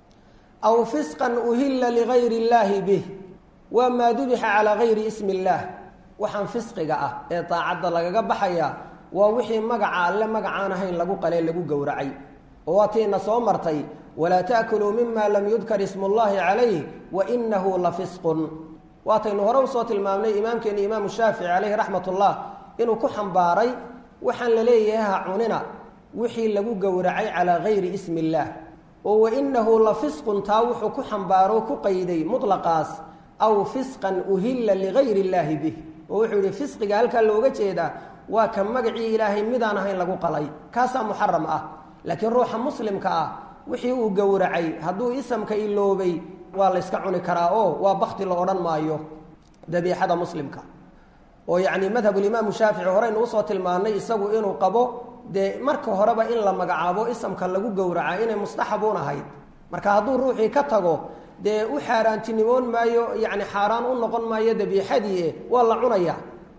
aw fisqan uhilla ligayri illaahi bih waa maa dubixa calaa gayri ismi illaah waxaan fisqiga ah ee daacadda lagaga baxaya waa wixii magaca alle magacaan ahayn lagu qalee lagu gowracay oo waa tiina soo martay walaa taakuluu mima lam yudkar ismu llahi calayh wa inahu la fisqun waataynu hore usoo tilmaamnay imaamkeeni imaamu shaafici caleyhi raxmat ullah inuu ku xambaaray waxaan la leeyahay ha cunina wixii lagu gowracay calaa gayri ismi illaah oo wainahu la fisqun taa wuxuu ku xambaaro ku qayday mutlaqaas aw fisqan uhilla ligayri illaahi bih oo wuxuu yihi fisqiga halkaa looga jeedaa waa ka magacii ilaahay midaan ahayn lagu qalay kaasaa muxaram ah laakiin ruuxa muslimka ah wixii uu gowracay hadduu isamka iloobay waa la yska cuni karaa oo waa bakti la odhan maayo dabiixada muslimka oo yacni madhabulimaamu shaafici horeynu usoo tilmaanay isagu inuu qabo dee marka horeba in la magacaabo isamka lagu gowraca inay mustaxabuun ahayd marka hadduu ruuxii ka tago dee u xaaraantinimoon maayo yani xaaraan u noqon maayo dabiixadii waa la cunaya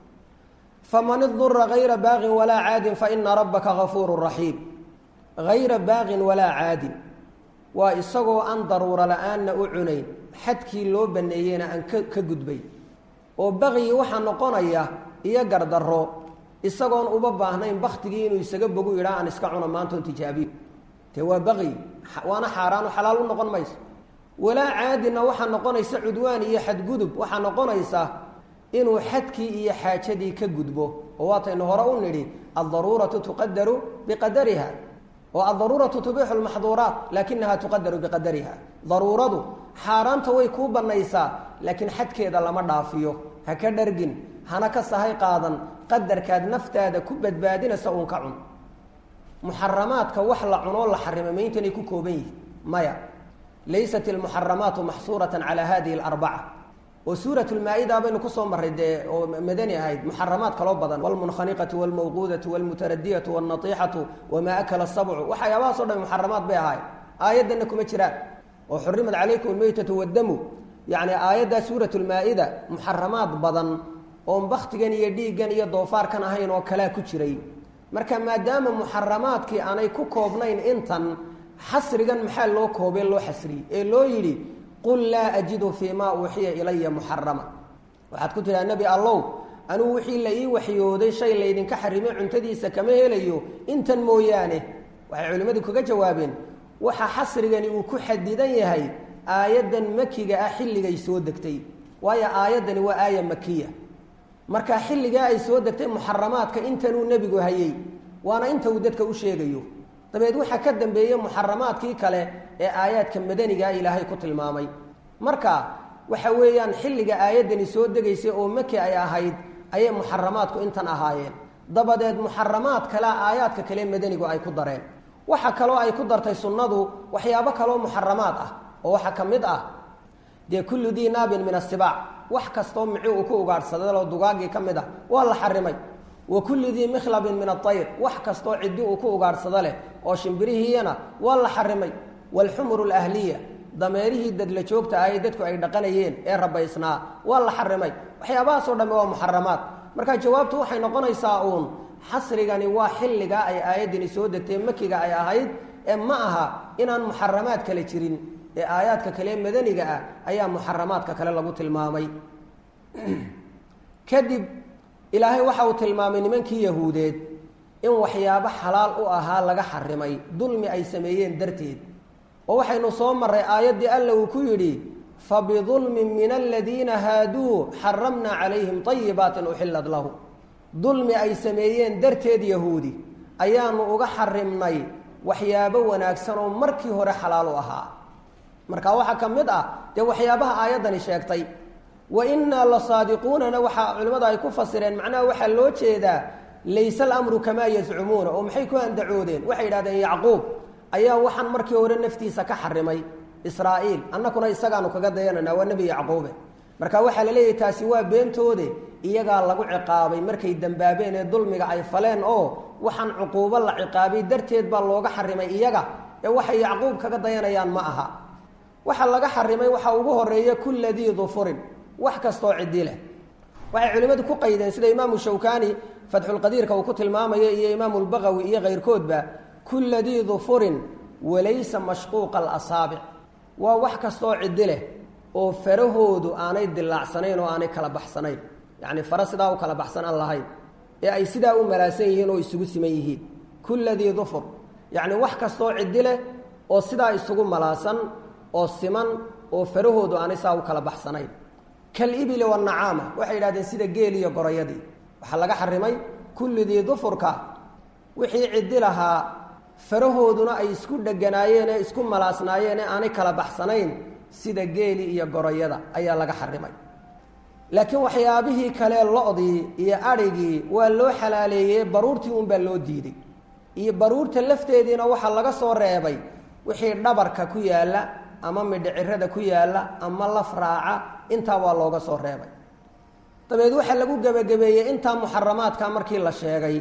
faman idura hayra baaqin walaa caadin faina rabbaka gafuuru raxiim hayra baaqin walaa caadin waa isagoo aan daruuro la-aanna u cunayn xadkii loo baneeyeyna aan ka ka gudbay oo baqyi waxaa noqonaya iyo gardarro isagoon uba baahnayn baktigii inuu isaga bogu idhaa aan iska cuno maantoon tijaabiyo te waa baqyi waana xaaraano xalaal u noqon mayso walaa caadina waxaa noqonaysa cudwaan iyo xadgudub waxaa noqonaysa inuu xadkii iyo xaajadii ka gudbo oo waataynu hore u nidhi aldaruuratu tuqadaru biqadariha oo aldaruuratu tubixu lmaxduuraat laakinaha tuqadaru biqadariha daruuradu xaaraanta way kuu banaysaa laakiin xadkeeda lama dhaafiyo ha ka dhargin hana ka sahay qaadan qadarkaad naftaada ku badbaadinaysa uun ka cun muxaramaadka wax la cunoo la xarimay ma intanay ku kooban yihin maya laysat ilmuxaramaatu maxsuuratan calaa hadihi alarbaca oo suurat lmaa-ida baynu kusoo marray dee oo madani ahayd muxaramaad kaloo badan wlmunkhaniqatu wlmawquudatu wlmutaradiyatu wاlnatiixatu wamaa akala sabcu waxyaabahaas o dhan muxaramaad bay ahayd aayaddanna kuma jiraan oo xurimat calaykum almeytatu waddamu yacni aayaddaa suurat lmaa-ida muxaramaad badan oon baktigan iyo dhiiggan iyo doofaarkan ahayn oo kalea ku jiray marka maadaama muxaramaadkii aanay ku koobnayn intan xasrigan maxaa loo koobee loo xasriyey ee loo yidhi qul laa ajidu fii maa uuxiya ilaya muxarama waxaad ku tidhaha nebi allow anugu wixii la ii waxyooday shay laydinka xarimay cuntadiisa kama helayo intan mooyaane waxay culimmadu kaga jawaabeen waxa xasrigani uu ku xadidan yahay aayaddan makiga ah xilligay soo degtay waayo aayaddani waa aaya makiya marka xilligaa ay soo degtay muxaramaadka intanuu nebigu hayey waana inta uu dadka u sheegayo dabeed waxaa ka dambeeyey muxaramaadkii kale ee aayaadka madanigaa ilaahay ku tilmaamay marka waxa weeyaan xilliga aayaddani soo degaysay oo maki ay ahayd ayay muxaramaadku intan ahaayeen dabadeed muxaramaad kalea aayaadka kale madanigu ay ku dareen waxa kaloo ay ku dartay sunnadu waxyaabo kaloo muxaramaad ah oo waxaa ka mid ah dee kullu dii naabin min asibaac wax kastoo mici uu ku ugaadhsadaloo dugaagii ka mid ah waa la xarimay wa kulli dii mikhlabin min aayr wax kastoo ciddi uu ku ugaadhsado leh oo shimbirihiiyana waa la xarimay waalxumuru alahliya dameerihii dadla joogta ah ee dadku ay dhaqanayeen ee rabaysnaa waa la xarimay waxyaabahaasoo dhamme waa muxaramaad marka jawaabtu waxay noqonaysaa uun xasrigani waa xilligaa ay aayaddani soo degtay makiga ay ahayd ee ma aha inaan muxaramaad kale jirin ee aayaadka kale madaniga ah ayaa muxaramaadka kale lagu tilmaamay kadib ilaahay waxa uu tilmaamay nimankii yahuudeed in waxyaabo xalaal u ahaa laga xarimay dulmi ay sameeyeen darteed oo waxaynu soo marray aayaddii alla uu ku yidhi fabidulmin min aladiina haaduu xaramna calayhim ayibaatin uxilad lahu dulmi ay sameeyeen darteed yahuudi ayaanu uga xarimnay waxyaabo wanaagsan oo markii hore xalaal u ahaa marka waxaa ka mid ah dee waxyaabaha aayaddani sheegtay wa innaa la saadiquunana waxaa culimmadu ay ku fasireen macnaha waxaa loo jeedaa layse alamru kamaa yazcumuuna oo maxay ku andacoodeen waxay yidhahdeen yacquub ayaa waxaan markii hore naftiisa ka xarimay israa'iil annakuna isagaanu kaga dayananaa waa nebi yacquube marka waxaa la leeyahay taasi waa beentoode iyagaa lagu ciqaabay markay dembaabeen ee dulmiga ay faleen oo waxaan cuquubo la ciqaabay darteed baa looga xarimay iyaga ee waxay yacquub kaga dayanayaan ma aha waxa laga xarimay waxaa ugu horeeya kulla dii dufurin wax kastoo ciddi leh waxay culimmadu ku qaydeen sida imaamu shawkani fatxulqadiirka uu ku tilmaamayo iyo imaamu lbagawi iyo kayrkoodba kulla dii dufurin walaysa mashquuqa alasaabic waa wax kastoo ciddi leh oo farahoodu aanay dilaacsanayn oo aanay kala baxsanayn yacni fara sidaa u kala baxsan aan lahayn ee ay sidaa u malaasan yihiin oo isugu siman yihiin kulla dii dufur yacni wax kastoo ciddi leh oo sidaa isugu malaasan oo siman oo farahoodu aanay saa u kala baxsanayn kalibili wanacaama waxay yidhahdeen sida geel iyo gorayadii waxaa laga xarimay kullidii dufurka wixii ciddi lahaa farahooduna ay isku dheganaayeen ee isku malaasnaayeen ee aanay kala baxsanayn sida geeli iyo gorayada ayaa laga xarimay laakiin waxyaabihii kale lo-dii iyo adhigii waa loo xalaaleeyey baruurtii unbaa loo diiday iyo baruurta lafteediina waxaa laga soo reebay wixii dhabarka ku yaalla ama midhicirada ku yaalla ama laf raaca intaa waa looga soo reebay dabeed waxaa lagu gebagabeeyey intaa muxaramaadka markii la sheegay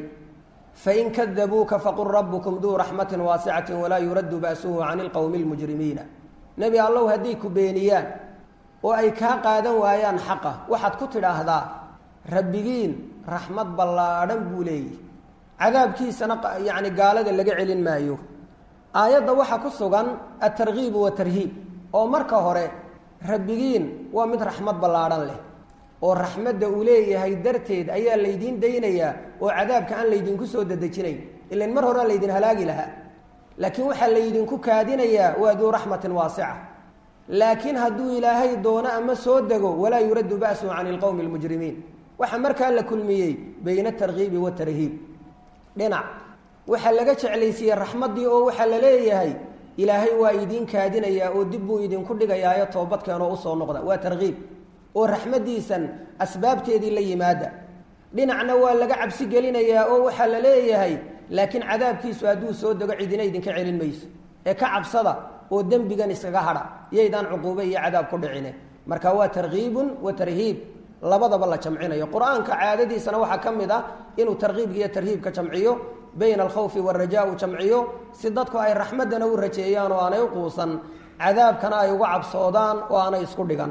fain kadabuuka faqul rabbukum duu raxmatin waasicati walaa yuraddu ba'suhu cani ilqowmi lmujrimiina nebi allow hadday ku beeniyaan oo ay kaa qaadan waayaan xaqa waxaad ku tidhaahdaa rabbigiin raxmad ballaadhan buu leeyihi cadaabkiisana yacni gaalada laga celin maayo aayadda waxaa ku sugan altarkiibu watarhiib oo marka hore rabbigiin waa mid raxmad ballaadhan leh oo raxmadda uu leeyahay darteed ayaa laydiin daynayaa oo cadaabka aan laydinku soo dedejinayn ilan mar horea laydin halaagi lahaa laakiin waxaa laydinku kaadinayaa waa duu raxmatin waasica laakiin hadduu ilaahay doono ama soo dego walaa yuraddu ba'suhu cani ilqowmi almujrimiin waxaa markaa la kulmiyey bayna atarkiibi watarhiib dhinac waxaa laga jeclaysiiyey raxmaddii oo waxaa la leeyahay ilaahay waa idiin kaadinayaa oo dib buu idinku dhigayaayo toobadkeenoo usoo noqda waa tarkiib oo raxmaddiisan asbaabteedii la yimaada dhinacna waa laga cabsi gelinayaa oo waxaa la leeyahay laakiin cadaabkiisu hadduu soo dego cidina idinka celin mayso ee ka cabsada oo dembigan iskaga hadha yaydaan cuquube iyo cadaab ku dhicine marka waa tarkiibun wa tarhiib labadaba la jamcinayo qur-aanka caadadiisana waxaa ka mid ah inuu tarkiibka iyo tarhiibka jamciyo bayna alkhawfi waalrajaa u jamciyo si dadku ay raxmaddana u rajeeyaan oo aanay u quusan cadaabkana ay uga cabsoodaan oo aanay isku dhigan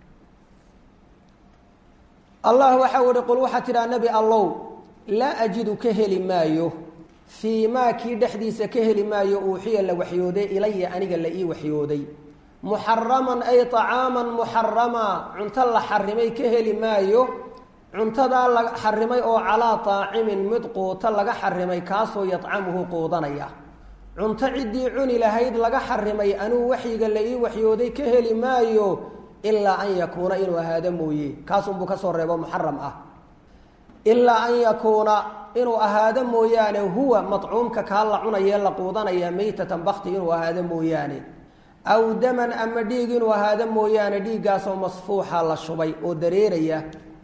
allah waxau ihi qul waxaa tidhaha nebi allow laa ajidu ka heli maayo fii maa kii dhexdiisa ka heli maayo uuxiya la waxyooday ilaya aniga la ii waxyooday muxaraman ay طacaaman muxarama cunto la xarimay ka heli maayo cuntadaa la xarimay oo calaa طaacimin mid quuto laga xarimay kaasoo yadcamuhu quudanaya cunto ciddii cuni lahayd laga xarimay anuu waxyiga la ii waxyooday ka heli maayo ilaa an yakuuna inuu ahaado mooye kaasunbuu ka soo reebo muxaram ah ilaa an yakuuna inuu ahaado mooyaane huwa madcuumka kaa la cunayee la quudanaya meytatan bakti inuu ahaado mooyaane aw daman ama dhiig inuu ahaado mooyaane dhiiggaasoo masfuuxa la shubay oo dareeraya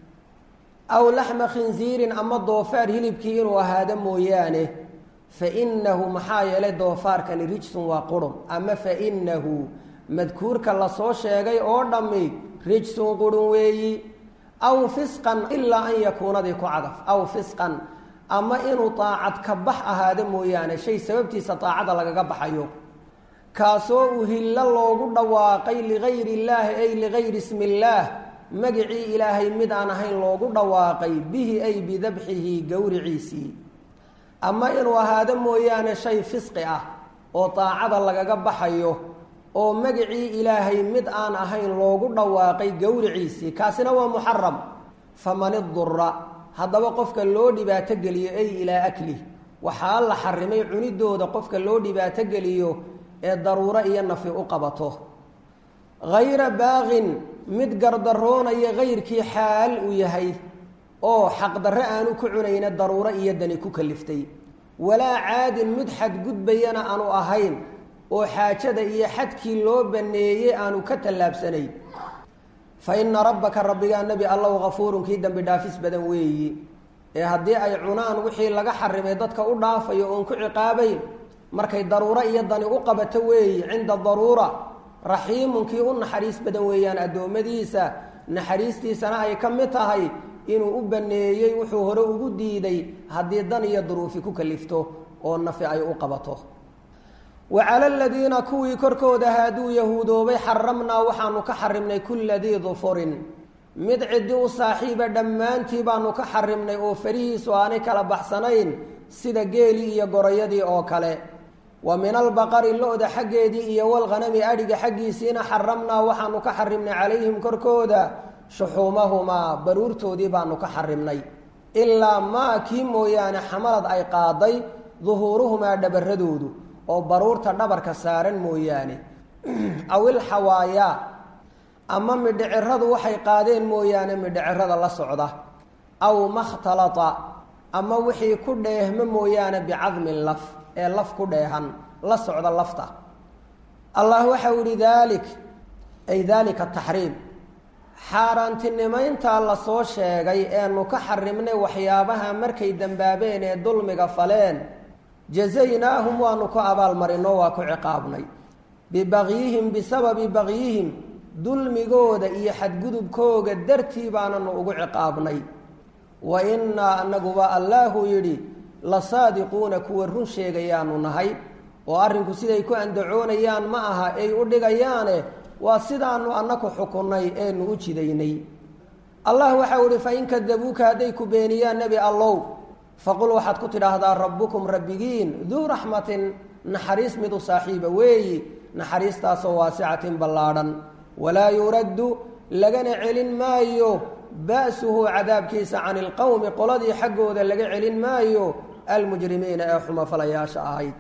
aw laxma khinsiirin ama doofaar hilibkii inuu ahaado mooyaane fa inahu maxaa yeelay doofaarkani rijsun waa qurun ama fa inahu madkuurka lasoo sheegay oo dhammi rijsun qurun weeyi aw fisqan ilaa an yakuunadii ku cadaf aw fisqan ama inuu daacad ka bax ahaado mooyaane shay sababtiisa daacada lagaga baxayo kaasoo uhillo loogu dhawaaqay ligayri illaahi ay ligayri ismi illaah magicii ilaahay mid aan ahayn loogu dhawaaqay bihi ay bidabxihi gowriciisii ama inuu ahaado mooyaane shay fisqi ah oo daacada lagaga baxayo oo magicii ilaahay mid aan ahayn loogu dhawaaqay gowriciisii kaasina waa muxaram faman idura haddaba qofka loo dhibaato geliyo ay ilaa aklih waxaa la xarimay cunidooda qofka loo dhibaato geliyo ee daruuro iyo nafi u qabato hayra baaqin mid gardaroonaya hayrkii xaal uu yahay oo xaqdarre aanu ku cunayna daruuro iyo dani ku kaliftay walaa caadin mid xadgudbayana aanu ahayn oo xaajada iyo xadkii loo baneeyey aanu ka tallaabsanayn fa ina rabbaka rabbigaa nebi allow hafuurun kii dembi dhaafis badan weeyi ee haddii ay cunaan wixii laga xarimay dadka u dhaafayo oon ku ciqaabayn markay daruuro iyo dani u qabato weeyi cinda daruura raxiimun kii u naxariis badan weeyaan addoommadiisa naxariistiisana ay ka mid tahay inuu u baneeyey wuxuu hore ugu diiday haddii dan iyo duruufi ku kalifto oo nafi ay u qabato wa cala aladiina kuwii korkooda haaduu yahuudoobay xaramnaa waxaanu ka xarimnay kulla dii dufurin mid ciddi u saaxiiba dhammaantii baanu ka xarimnay oo farihiisu aanay kala baxsanayn sida geelii iyo gorayadii oo kale wa min albaqari lo-da xaggeedii iyo walghanami adhiga xaggiisiina xaramnaa waxaanu ka xarimnay calayhim korkooda shuxuumahumaa baruurtoodii baanu ka xarimnay ilaa maa kii mooyaane xamalad ay qaaday duhuuruhumaa dhabaradoodu oo baruurta dhabarka saaran mooyaane awil xawaayaa ama midhiciradu waxay qaadeen mooyaane midhicirada la socda aw makhtalata ama wixii ku dheehmo mooyaane bicadmin laf ee laf ku dheehan la socda lafta allah waxau yihi daalik ay daalika taxriim xaaraantinimayntaa lasoo sheegay eenu ka xarimnay waxyaabaha markay dembaabeen ee dulmiga faleen jazaynaahum waanu ku abaalmarinoo waa ku ciqaabnay bibagyihim bisababi bagyihim dulmigooda iyo xadgudubkooga dartii baananu ugu ciqaabnay wa innaa anaguba allaahuu yidhi la saadiquuna kuwa run sheegayaanu nahay oo arrinku siday ku andacoonayaan ma aha ay u dhigayaane waa sidaanu annaku xukunnay eenu u jidaynay allah waxau ihi fain kadabuuka hadday ku beeniyaan nebi allow faqul waxaad ku tidhaahdaa rabbukum rabbigiin duu raxmatin naxariis mid u saaxiiba weeyi naxariistaasoo waasicatin ballaadhan walaa yuraddu lagana celin maayo ba'suhu cadaabkiisa cani ilqowmi qoladii xaggooda laga celin maayo almujrimiina ee xumafalayaasha ahayd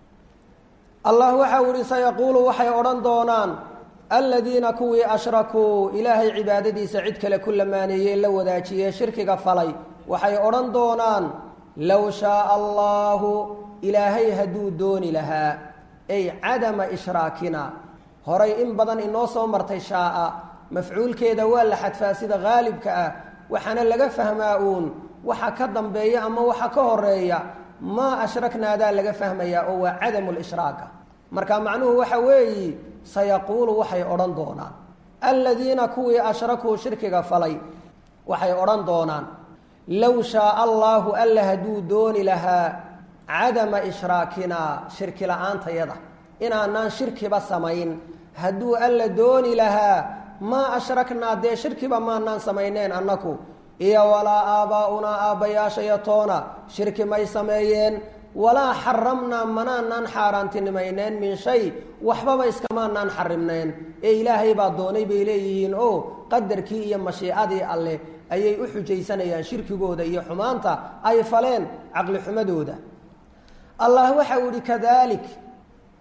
allah waxau ihi sayaquulu waxay odhan doonaan aladiina kuwii ashrakuu ilaahay cibaadadiisa cid kale ku lamaaneeyey la wadaajiyee shirkiga falay waxay odhan doonaan low shaaa allaahu ilaahay hadduu dooni lahaa ay cadama ishraakina horay in badan inoo soo martay shaaa mafcuulkeeda waa la xadfaa sida haalibka ah waxaana laga fahmaa uun waxa ka dambeeya ama waxa ka horeeya maa ashraknaadaa laga fahmayaa oo waa cadamu lishraaka marka macnuhu waxa weeyi sayaquulu waxay odhan doonaan aladiina kuwii ashrakuu shirkiga falay waxay odhan doonaan low shaaa allaahu alla hadduu dooni lahaa cadama ishraakinaa shirki la-aantayada inaanaan shirkiba samayn hadduu alla dooni lahaa maa ashraknaa dee shirkiba maanaan samayneen annaku iyo walaa aabbaa'unaa aabbayaashaya toona shirki may sameeyeen walaa xaramnaa manaanaan xaaraantinimayneen min shay waxbaba iskamaanaan xarimneen ee ilaahay baa doonay bay leeyihiin oo qadarkii iyo mashiicadii alleh ayay u xujaysanayaan shirkigooda iyo xumaanta ay faleen caqli xumadooda allah waxau yihi kadalik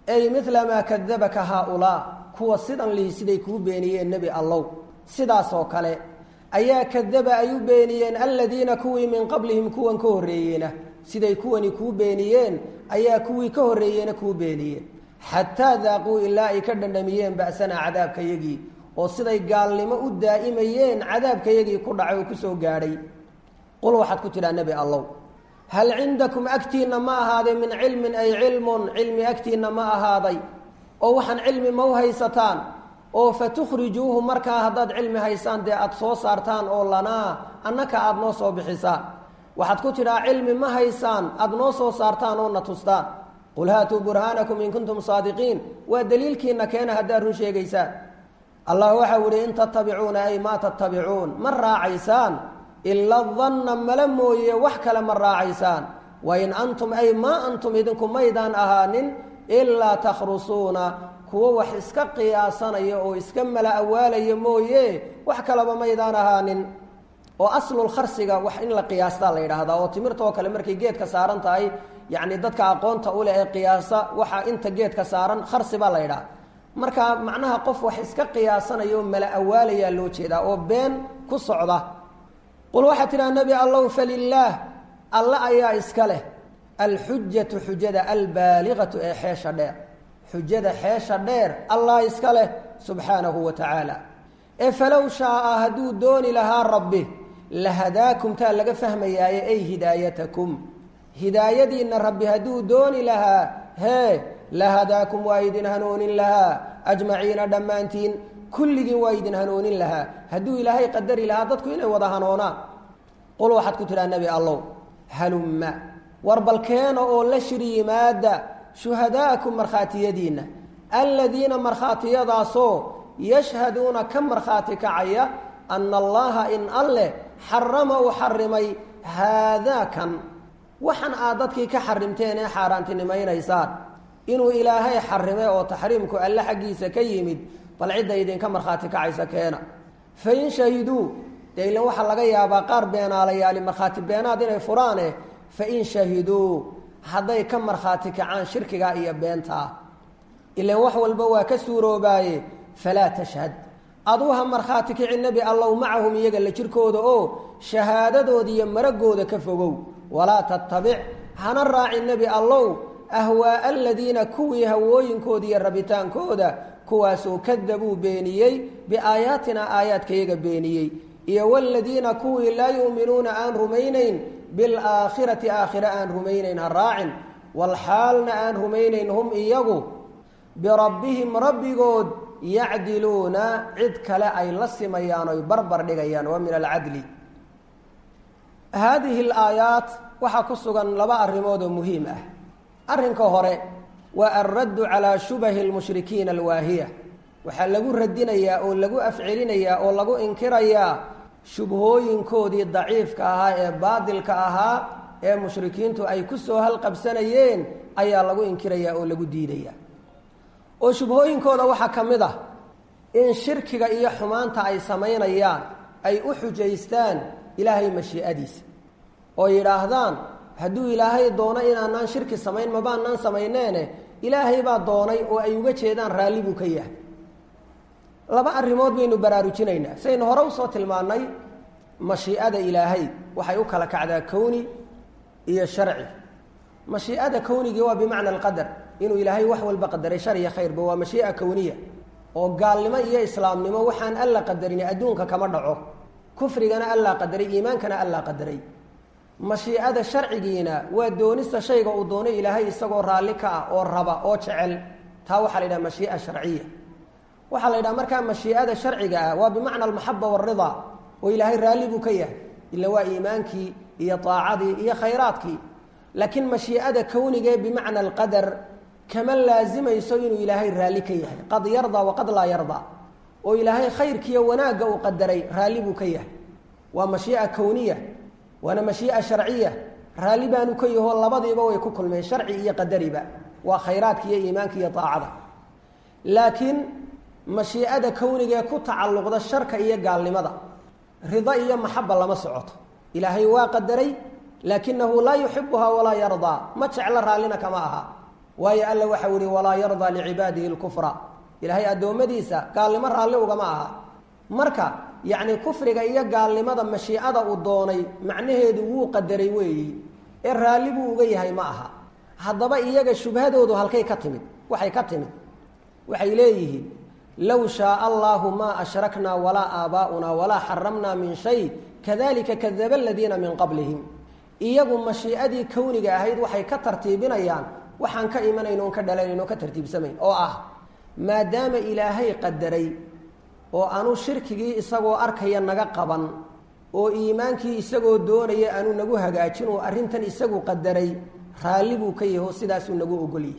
ay midla maa kadabaka haaulaa kuwa sidan lihi siday kuu beeniyeen nebi allow sidaas oo kale ayaa kadaba ay u beeniyeen aladiina kuwii min qablihim kuwan ka horreeyeena siday kuwani kuu beeniyeen ayaa kuwii ka horreeyeena kuu beeniyeen xataa daaquu ilaa ay ka dhandhamiyeen ba'sanaa cadaabkayagii oo siday gaalnimo u daa'imayeen cadaabkayagii ku dhacay oo kusoo gaadhay qul waxaad ku tidhaa nebi allow hal cindakum agtiinna ma ahaaday min cilmin ay cilmun cilmi agtiinna ma ahaaday oo waxaan cilmi ma u haysataan oo fatukhrijuuhu markaa haddaad cilmi haysaan dee aada soo saartaan oo lanaa annaka aada noo soo bixisaan waxaad ku tidhaa cilmi ma haysaan aada noo soo saartaan oo na tustaan qul haatuu burhaanakum in kuntum saadiqiin waa daliilkiina keena haddaad run sheegaysaan allah waxau ihi in tattabicuuna ay maa tattabicuun ma raacaysaan ila danna mala mooye wax kale ma raacaysaan wain antum ay maa antum idinku maydaan ahaanin ilaa takhrusuuna kuwo wax iska qiyaasanaya oo iska mala awaalaya mooye wax kaleba maydaan ahaanin oo aslulkharsiga wax in la qiyaastaa la yidhaahdaa oo timirta oo kale markay geedka saaran tahay yacni dadka aqoonta u leh ee qiyaasa waxa inta geedka saaran kharsi baa la yidhaha marka macnaha qof wax iska qiyaasanaya oo mala awaalayaa loo jeedaa oo been ku socda qul waxaa tidhaha nebi allow falilaah alle ayaa iska leh alxujatu xujada albaaligatu ee xeesha dheer xujada xeesha dheer allah iska leh subxaanahu wa tacaala ee falow shaaa hadduu dooni lahaa rabbi lahadaakum taa laga fahmayaaye ay hidaayatakum hidaayadiinna rabbi hadduu dooni lahaa hee lahadaakum waa idin hanuunin lahaa ajmaciina dhammaantiin kulligiin waa idin hanuunin lahaa hadduu ilaahay qadari lahaa dadku inay wada hanoonaan qul waxaad ku tidhaha nebi allow halumma war balkeena oo la shir yimaada shuhadaa'akum markhaatiyadiinna aladiina markhaatiyadaasoo yashhaduuna ka markhaati kacaya ana allaha in alleh xarama uu xarimay haadaakan waxan aad dadkii ka xarimteen ee xaaraantinimaynaysaan inuu ilaahay xarimay oo taxriimku alle xaggiisa ka yimid bal cidda idinka markhaati kacaysa keena fain shahiduu dee ilan waxaa laga yaabaa qaar beenaalayaali markhaati beenaad inay furaane fain shahiduu hadday ka markhaati kacaan shirkigaa iyo beentaa ilan wax walba waa ka suuroobaaye falaa tashhad aduuha markhaati kici nebi allow macahum iyaga la jirkooda oo shahaadadooda iyo maragooda ka fogow walaa tattabic hana raaci nebi allow ahwaaa aladiina kuwii hawooyinkooda iyo rabitaankooda kuwaasoo kadabuu beeniyey biaayaatina aayaadkayaga beeniyey iyo waladiina kuwii laa yu'minuuna aan rumaynayn bilaakhirati aakhire aan rumaynayn ha raacin walxaalna aan rumaynayn hum iyagu birabbihim rabbigood yacdiluuna cid kale ay la simayaan oy barbar dhigayaan waa min alcadli haadihi alaayaat waxaa ku sugan laba arrimood oo muhiim ah arrinka hore waa alraddu calaa shubahi almushrikiina alwaahiya waxaa lagu radinayaa oo lagu afcelinayaa oo lagu inkirayaa shubhooyinkoodii daciifka ahaa ee baadilka ahaa ee mushrikiintu ay ku soo halqabsanayeen ayaa lagu inkirayaa oo lagu diidayaa oo shubhooyinkooda waxaa ka mid ah in shirkiga iyo xumaanta ay samaynayaan ay u xujaystaan ilaahay mashii'adiisa oo yidhaahdaan hadduu ilaahay doono inaanaan shirki samayn mabaanaan samayneene ilaahay baa doonay oo ay uga jeedaan raalli buu ka yahay laba arrimood baynu baraarujinaynaa saynu hore usoo tilmaannay mashii'ada ilaahay waxay u kala kacdaa kowni iyo sharci mashii'ada kownigii waa bimacna alqadar inuu ilaahay wax walba qadaray shar iyo khayrba waa mashii'a kowniya oo gaalnimo iyo islaamnimo waxaan alla qadarin adduunka kama dhaco kufrigana allaa qadaray iimaankana allaa qadaray mashiicada sharcigiina waa doonista shayga uu doonay ilaahay isagoo raalli ka ah oo raba oo jecel taa waxaa la yidhaha mashii'a sharciya waxaa la yidhaha markaa mashiicada sharciga ah waa bimacna almaxaba waalridaa oo ilaahay raalli buu ka yahay ila waa iimaankii iyo daacadii iyo khayraadkii laakiin mashiicada kownigee bimacna alqadar kama laazimayso inuu ilaahay raalli ka yahay qad yardaa waqad laa yardaa oo ilaahay khayrkiiyo wanaagga uu qadaray raalli buu ka yahay waa mashii'a kowniya waana mashii'a sharciya raalli baanu ka yahoo labadiiba way ku kulmeen sharci iyo qadariba waa khayraadka iyo iimaanka iyo daacada laakiin mashiicada kownigee ku tacalluqda sharka iyo gaalnimada rida iyo maxaba lama socoto ilaahay waa qadaray laakinahu laa yuxibuhaa walaa yardaa ma jeclo raallina kama aha waayo alla waxau yihi walaa yardaa licibaadihi lkufra ilaahay addoommadiisa gaalnimo raalli ugama aha marka yacni kufriga iyo gaalnimada mashiicada uu doonay macnaheedu wuu qadaray weeyi ee raalli buu uga yahay ma aha haddaba iyaga shubhadoodu halkay ka timid waxay ka timid waxay leeyihiin low shaaa allaahu maa ashraknaa walaa aabaa'unaa walaa xaramnaa min shay kadalika kadaba aladiina min qablihim iyagu mashiicadii kowniga ahayd waxay ka tartiibinayaan waxaan ka imanayn oon ka dhalanayn oon ka tartiibsamayn oo ah maadaama ilaahay qadaray oo aanu shirkigii isagoo arkaya naga qaban oo iimaankii isagoo doonaya aanu nagu hagaajin oo arrintan isagu qadaray raalli buu ka yaho sidaasuu nagu ogolyahay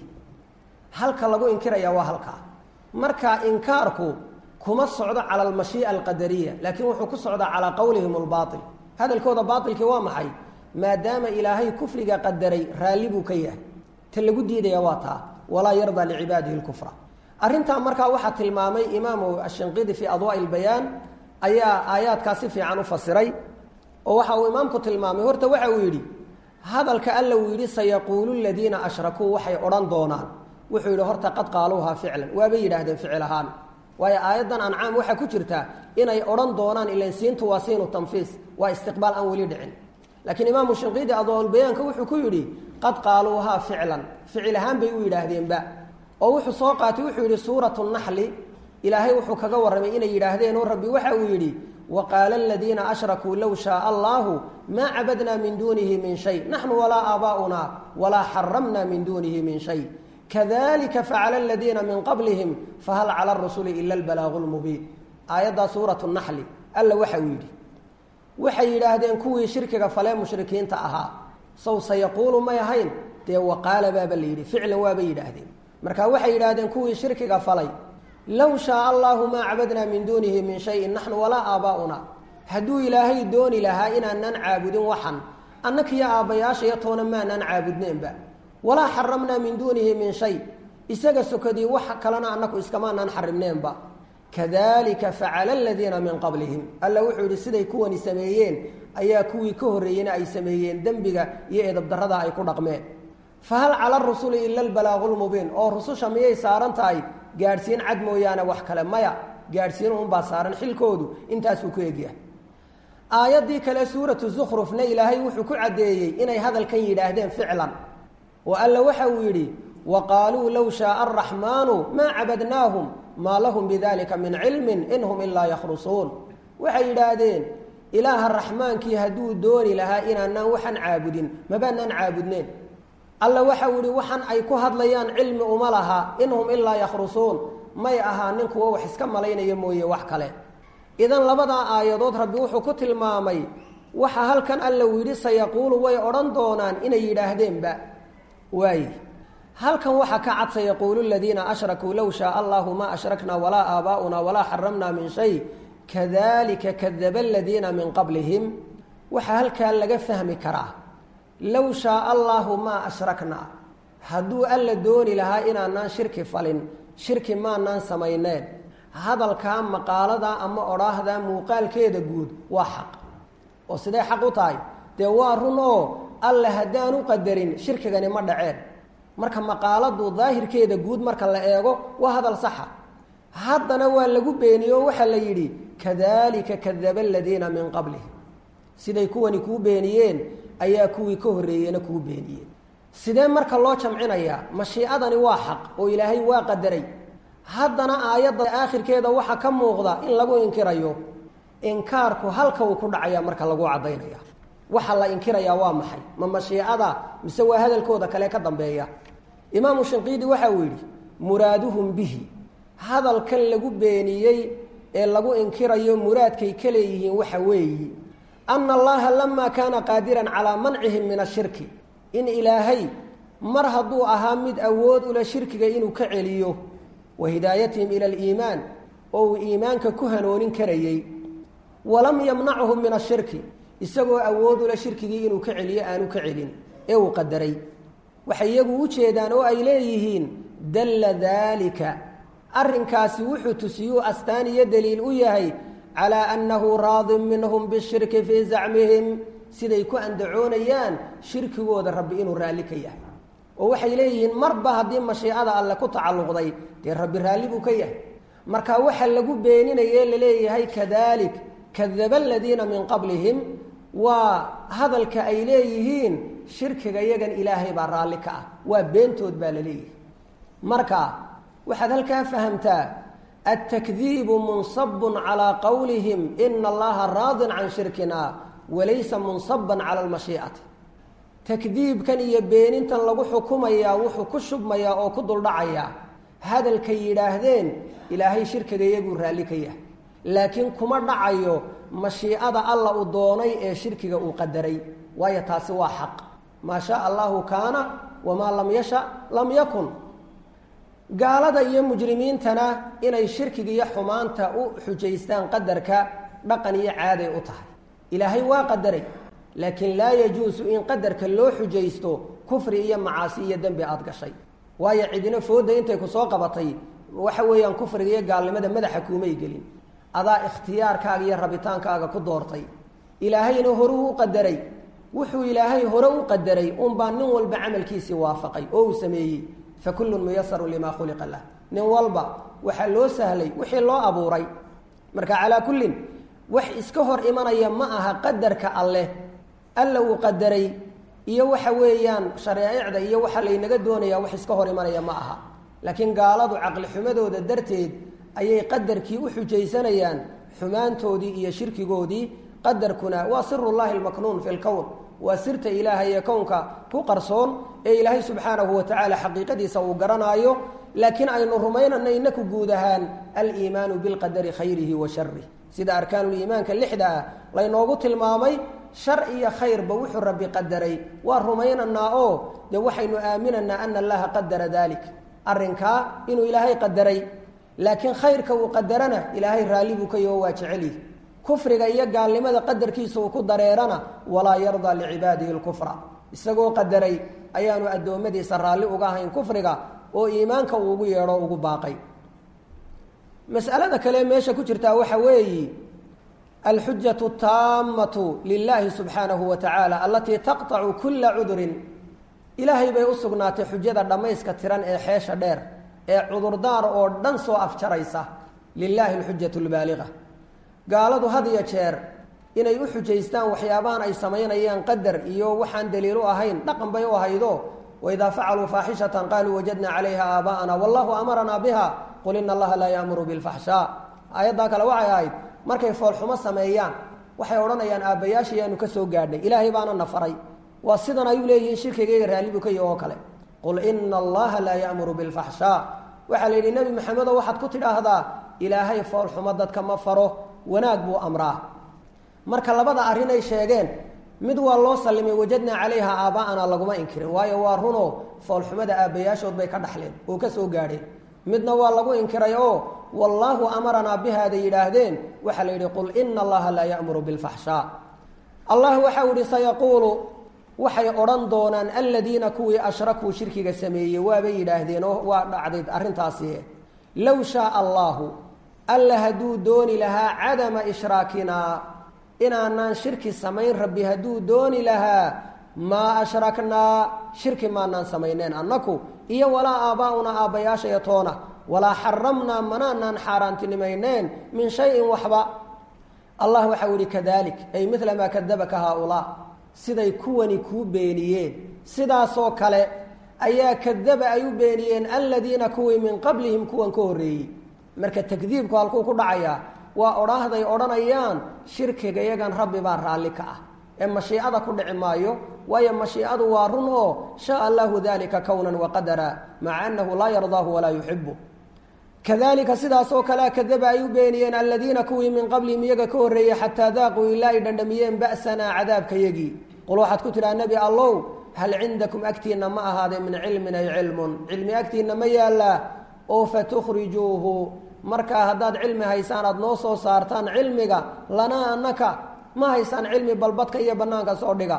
halka lagu inkiraya waa halkaa marka inkaarku kuma socdo cala almashii'a alqadariya laakiin wuxuu ku socdaa calaa qowlihim albaail hadalkooda baailkii waa maxay maadaama ilaahay kufriga qadaray raalli buu ka yahay ta lagu diidaya waa taa walaa yardaa licibaadihi lkufra arrintaa markaa waxaa tilmaamay imaamu ashinqidi fii adwaa'i lbayaan ayaa aayaadkaa si fiican u fasiray oo waxa uu imaamku tilmaamay horta waxa uu yidhi hadalka alla uu yidhi sayaquulu ladiina ashrakuu waxay odhan doonaan wuxuu yidhi horta qad qaaluuhaa ficlan waabay yidhaahdeen ficil ahaan waayo aayaddan ancaam waxaa ku jirta inay odhan doonaan ilan siintu waa siinu tanfiis waa istiqbaal aan weli dhicin laakiin imaamu shinqiidi adwaaulbayaanka wuxuu ku yidhi qad qaaluuhaa ficlan ficil ahaan bay u yidhaahdeenba oo wuxuu soo qaatay wuxuu yidhi suuratu naxli ilaahay wuxuu kaga warramay inay yidhaahdeen oo rabbi waxa uu yidhi waqaala aladiina ashrakuu low shaaa allaahu maa cabadnaa min duunihi min shay naxnu walaa aabaa'una walaa xaramna min duunihi min shay kadalika facala aladiina min qablihim fahal cala arusuli ila albalaagu lmubiin aayaddaa suuratu naxli alla waxa uu yidhi waxay yidhaahdeen kuwii shirkiga falee mushrikiinta ahaa sow sayaquulu may ahayn dee waqaala baaba la yidhi ficlan waabay yidhaahdeen marka waxay yidhaahdeen kuwii shirkiga falay low shaaa allaahu maa cabadnaa min duunihi min shayin naxnu walaa aabaa'una hadduu ilaahay dooni lahaa inaanaan caabudin waxan annakiyo aabbayaashaya toona maanaan caabudneenba walaa xaramnaa min duunihi min shay isaga sokadii wax kalena annaku iskamaanaan xarimneenba kadalika facala aladiina min qablihim alla wuxuu yidhi siday kuwani sameeyeen ayaa kuwii ka horreeyena ay sameeyeen dembiga iyo edabdarrada ay ku dhaqmeen fahal cala arusuli ila albalaagu lmubiin oo rususha miyay saaran tahay gaadhsiin cad mooyaane wax kale maya gaadhsiin unbaa saaran xilkoodu intaasuu ku egyahay aayaddii kale suuratu zukhrufna ilaahay wuxuu ku caddeeyey inay hadalkan yidhaahdeen ficlan oo alla waxa uu yidhi wa qaaluu low shaaa araxmaanu maa cabadnaahum maa lahum bidalika min cilmin in hum ilaa yakhrusuun waxay yidhaahdeen ilaaha raxmaankii hadduu dooni lahaa inaanaan waxaan caabudin mabaanaan caabudneen alla waxa uu yihi waxan ay ku hadlayaan cilmi uma laha in hum ilaa yakhrusuun may ahaanin kuwo wax iska malaynaya mooye wax kale idan labadaa aayadood rabbi wuxuu ku tilmaamay waxa halkan alla uu yidhi sayaquulu way odhan doonaan inay yidhaahdeenba waaye halkan waxaa ka cad sayaquulu ladiina ashrakuu low shaaa allahu maa ashraknaa walaa aabaa'una walaa xaramnaa min shay kadalika kadaba aladiina min qablihim waxaa halkaa laga fahmi karaa low shaaa allaahu maa ashraknaa hadduu alla dooni lahaa inaanaan shirki falin shirki maanaan samayneen hadalkaa maqaalada ama odhaahda muuqaalkeeda guud waa xaq oo sidee xaq u tahay dee waa run oo alla haddaan u qadarin shirkigani ma dhaceen marka maqaaladu daahirkeeda guud marka la eego waa hadal saxa haddana waa lagu beeniye oo waxaa la yidhi kadalika kadaba aladiina min qablihim siday kuwani kuu beeniyeen ayaa kuwii ka horreeyena kuu beeniyeen sidee marka loo jamcinayaa mashiicadani waa xaq oo ilaahay waa qadaray haddana aayadda aakhirkeeda waxaa ka muuqda in lagu inkirayo inkaarku halka uu ku dhacaya marka lagu caddaynaya waxa la inkirayaa waa maxay ma mashiicada mise waa hadalkooda kale ka dambeeya imaamu shinqiidi waxa uu yidhi muraaduhum bihi hadalkan lagu beeniyey ee lagu inkirayo muraadkay ka leeyihiin waxa weeyi ana allaha lamaa kaana qaadiran calaa mancihim min ashirki in ilaahay mar hadduu ahaa mid awood ula shirkiga inuu ka celiyo wa hidaayatihim ila aliimaan oo uu iimaanka ku hanoonin karayey walam yamnachum min ashirki isagoo awood ula shirkigii inuu ka celiyo aanu ka celin ee uu qadaray waxay iyagu u jeedaan oo ay leeyihiin dalla daalika arrinkaasi wuxuu tusiyuu astaan iyo daliil u yahay calaa annahu raadin minhum bishirki fii zacmihim siday ku andacoonayaan shirkigooda rabbi inuu raalli ka yahay oo waxay leeyihiin marba haddii mashiicada alle ku tacalluqday dee rabbi raalli buu ka yahay marka waxa lagu beeninaye laleeyahay kadalik kadaba aladiina min qablihim waa hadalka ay leeyihiin shirkiga yagan ilaahay baa raalli ka ah waa beentood baa la leeyahay marka waxaad halkaa fahamtaa altakdiibu munsabun calaa qowlihim ina allaha raadin can shirkina walaysa munsaban cala almashiicati takdiibkan iyo beenintan lagu xukumayaa wuxuu ku shubmayaa oo ku duldhacayaa hadalkay yidhaahdeen ilaahay shirkiga iyaguu raalli ka yahay laakiin kuma dhacayo mashiicada alla uu doonay ee shirkiga uu qadaray waayo taasi waa xaq maa shaa allahu kaana wamaa lam yasha lam yakun gaalada iyo mujrimiintana inay shirkiga iyo xumaanta u xujaystaan qadarka dhaqan iyo caaday u tahay ilaahay waa qadaray laakiin laa yajuusu in qadarka loo xujaysto kufri iyo macaasi iyo dembi aada gashay waayo cidina fooda intay ku soo qabatay waxa weeyaan kufriga iyo gaalnimada madaxa kuumay gelin adaa ikhtiyaarkaaga iyo rabitaankaaga ku doortay ilaahayna horuu u qadaray wuxuu ilaahay hore u qadaray unbaa nin walba camalkiisii waafaqay oo uu sameeyey fa kullun muyasaru limaa khuliqa lah nin walba waxaa loo sahlay wixii loo abuuray marka calaa kullin wax iska hor imanaya ma aha qadarka alleh alla uu qadaray iyo waxa weeyaan shareecicda iyo waxa laynaga doonayaa wax iska hor imanaya ma aha laakiin gaaladu caqli xumadooda darteed ayay qadarkii u xujaysanayaan xumaantoodii iyo shirkigoodii qadarkuna waa sirullahi almaknuun fi lkown waa sirta ilaahay ee kownka ku qarsoon ee ilaahay subxaanahu watacaala xaqiiqadiisa uu garanaayo laakiin aynu rumaynana inaku guud ahaan aliimaanu bilqadari khayrihi wa sharih sida arkaanuliimaanka lixda ah laynoogu tilmaamay shar iyo khayrba wuxuu rabbi qadaray waa rumaynaynaa oo dee waxaynu aaminaynaa ana allaha qadara dalik arrinkaa inuu ilaahay qadaray laakiin khayrka uu qadarana ilaahay raalli buu ka yaho waa jecelyihi kufriga iyo gaalnimada qadarkiisa uu ku dareerana walaa yardaa licibaadihi lkufra isagoo qadaray ayaanu addoommadiisa raalli uga ahayn kufriga oo iimaanka uu ugu yeedho ugu baaqay mas'alada kale meesha ku jirtaa waxa weeyi alxujatu taamatu lilahi subxaanahu wa tacaala alatii taqطacu kula cudurin ilaahay bay u sugnaatay xujada dhammayska tiran ee xeesha dheer ee cudurdaar oo dhan soo afjaraysa lilaahi alxujatu lbaaliga gaaladu had iyo jeer inay u xujaystaan waxyaabahan ay samaynayaan qadar iyo waxaan daliil u ahayn dhaqan bay u ahaydo waidaa facaluu faaxishatan qaaluu wajadna calayha aabaa'ana wallahu amaranaa biha qul ina allaha laa yaamuru bilfaxshaa aayaddaa kale waxay ahayd markay foolxumo sameeyaan waxay odhanayaan aabbayaasha yaanu ka soo gaadhnay ilaahay baana na faray waa sidan ayuu leeyihiin shirkigayga raallibu ka yahi oo kale qul ina allaha laa yaamuru bilfaxshaa waxaa la yidhi nebi maxamedo waxaad ku tidhaahdaa ilaahay foolxumo dadka ma faro wanaag buu amraa marka labada arrin ay sheegeen mid waa loo sallimay wajadnaa calayha aaba'ana laguma inkirin waayo waa runoo foolxumada aabbayaashood bay ka dhaxleen oo ka soo gaadheen midna waa lagu inkiray oo wallaahu amaranaa bihaaday yidhaahdeen waxaa la yidhi qul ina allaha laa ya'muru bilfaxshaa allah waxau yihi sayaquulu waxay odhan doonaan aladiina kuwii ashrakuu shirkiga sameeyey waabay yidhaahdeen oo waa dhacday arrintaasi low shaaa allaahu alla hadduu dooni lahaa cadama ishraakinaa inaanaan shirki samayn rabbi hadduu dooni lahaa maa ashraknaa shirki maanaan samayneen annaku iyo walaa aabbaa'unaa aabbayaashaya toona walaa xaramnaa manaanaan xaaraantinimayneen min shayin waxba allah waxau yihi kadalik ay midla maa kadabaka haaulaa siday kuwani kuu beeniyeen sidaasoo kale ayaa kadaba ay u beeniyeen aladiina kuwii min qablihim kuwan ka horreeyey marka takdiibku halkuu ku dhacayaa waa odhaahday odhanayaan shirkiga yagan rabbi baa raalli ka ah ee mashiicada ku dhici maayo waayo mashiicadu waa run oo shaa allahu dalika kownan waqadara maca annahu laa yardaahu walaa yuxibu kadalika sidaasoo kalea kadaba ay u beeniyeen aladiina kuwii min qablihim iyaga ka horreeyey xataa daaquu ilaa ay dhandhamiyeen ba'sanaa cadaabkayagii qul waxaad ku tidhaha nebi allow hal cindakum agtiinna ma ahaadee min cilmin ay cilmun cilmi agtiinna ma yaallaa oo fatukhrijuuhu markaa haddaad cilmi haysaan aada noo soo saartaan cilmiga lanaa annaka ma haysaan cilmi balbadka iyo bannaanka soo dhiga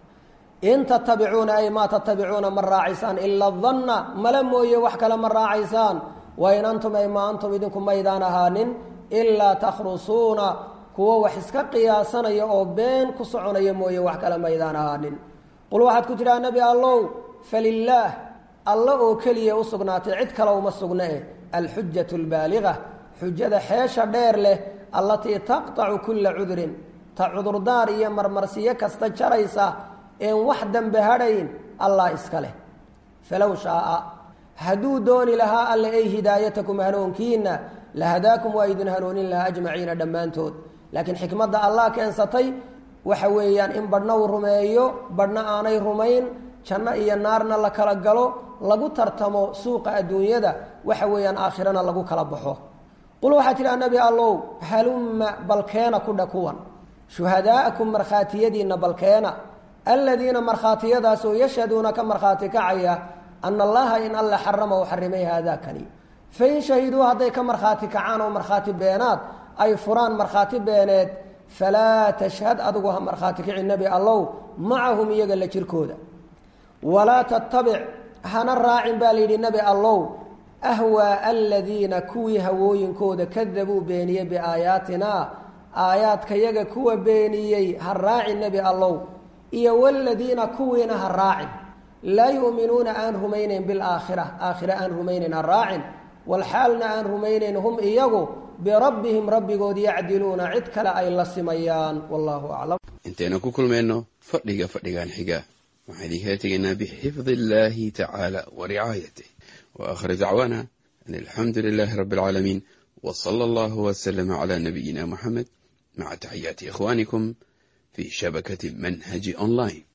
in tatabicuuna ay maa tatabicuuna ma raacaysaan ila danna mala mooye wax kale ma raacaysaan wain antum ay ma antum idinku maydaan ahaanin ilaa takhrusuuna kuwo wax iska qiyaasanaya oo been ku soconaya mooye wax kale maydaan ahaanin qul waxaad ku tidhaha nebi allow falilaah alla oo keliya u sugnaatay cid kale uma sugna e alxujatu albaaliga xujada xeesha dheer leh allatii taqtacu kulla cudrin ta cudurdaar iyo marmarsiyo kasta jaraysa een wax dambe hadhayn allah iska leh falow shaaa hadduu dooni lahaa alle ay hidaayatakum hanuunkiina lahadaakum waa idin hanuunin lahaa ajmaciina dhammaantood laakiin xikmadda allah keensatay waxa weeyaan in badhna uu rumeeyo badhna aanay rumayn janno iyo naarna la kala galo lagu tartamo suuqa adduunyada waxa weeyaan aakhirana lagu kala baxo qul waxaa tidhaha nebi allow halumma balkeena kudha kuwan shuhadaa'akum markhaatiyadiinna balkeena aladiina markhaatiyadaasoo yashhaduuna ka markhaati kacaya ana allaha in alla xarama u xarimay haadaakani fain shahiduu hadday ka markhaati kacaan oo markhaati beenaad ay furaan markhaati beeneed falaa tashhad adigu ha markhaati kici nebi allow macahum iyaga la jirkooda walaa tattabic hana raacin baa layidhi nebi allow ahwaa aladiina kuwii hawooyinkooda kadabuu beeniyey biaayaatina aayaadkayaga kuwa beeniyey ha raacin nebi allow iyo waladiina kuwiina ha raacin laa yu'minuuna aan rumaynayn bilaakhira aakhire aan rumaynayn ha raacin walxaalna aan rumaynayn hum iyagu birabbihim rabbigood yacdiluuna cid kale ay la simayaan wallahu aclam intaynu ku kulmayno fadhiga fadhigan xiga waxaan idinkala tegaynaa bixifdi illaahi tacaala wa ricaayatih wa aakhir dacwaana an alxamdu lilaahi rabbi alcaalamiin wa sala allahu wasalama calaa nabiyina muxamed maca taxiyaati ikhwaanikum fii shabakati manhaji online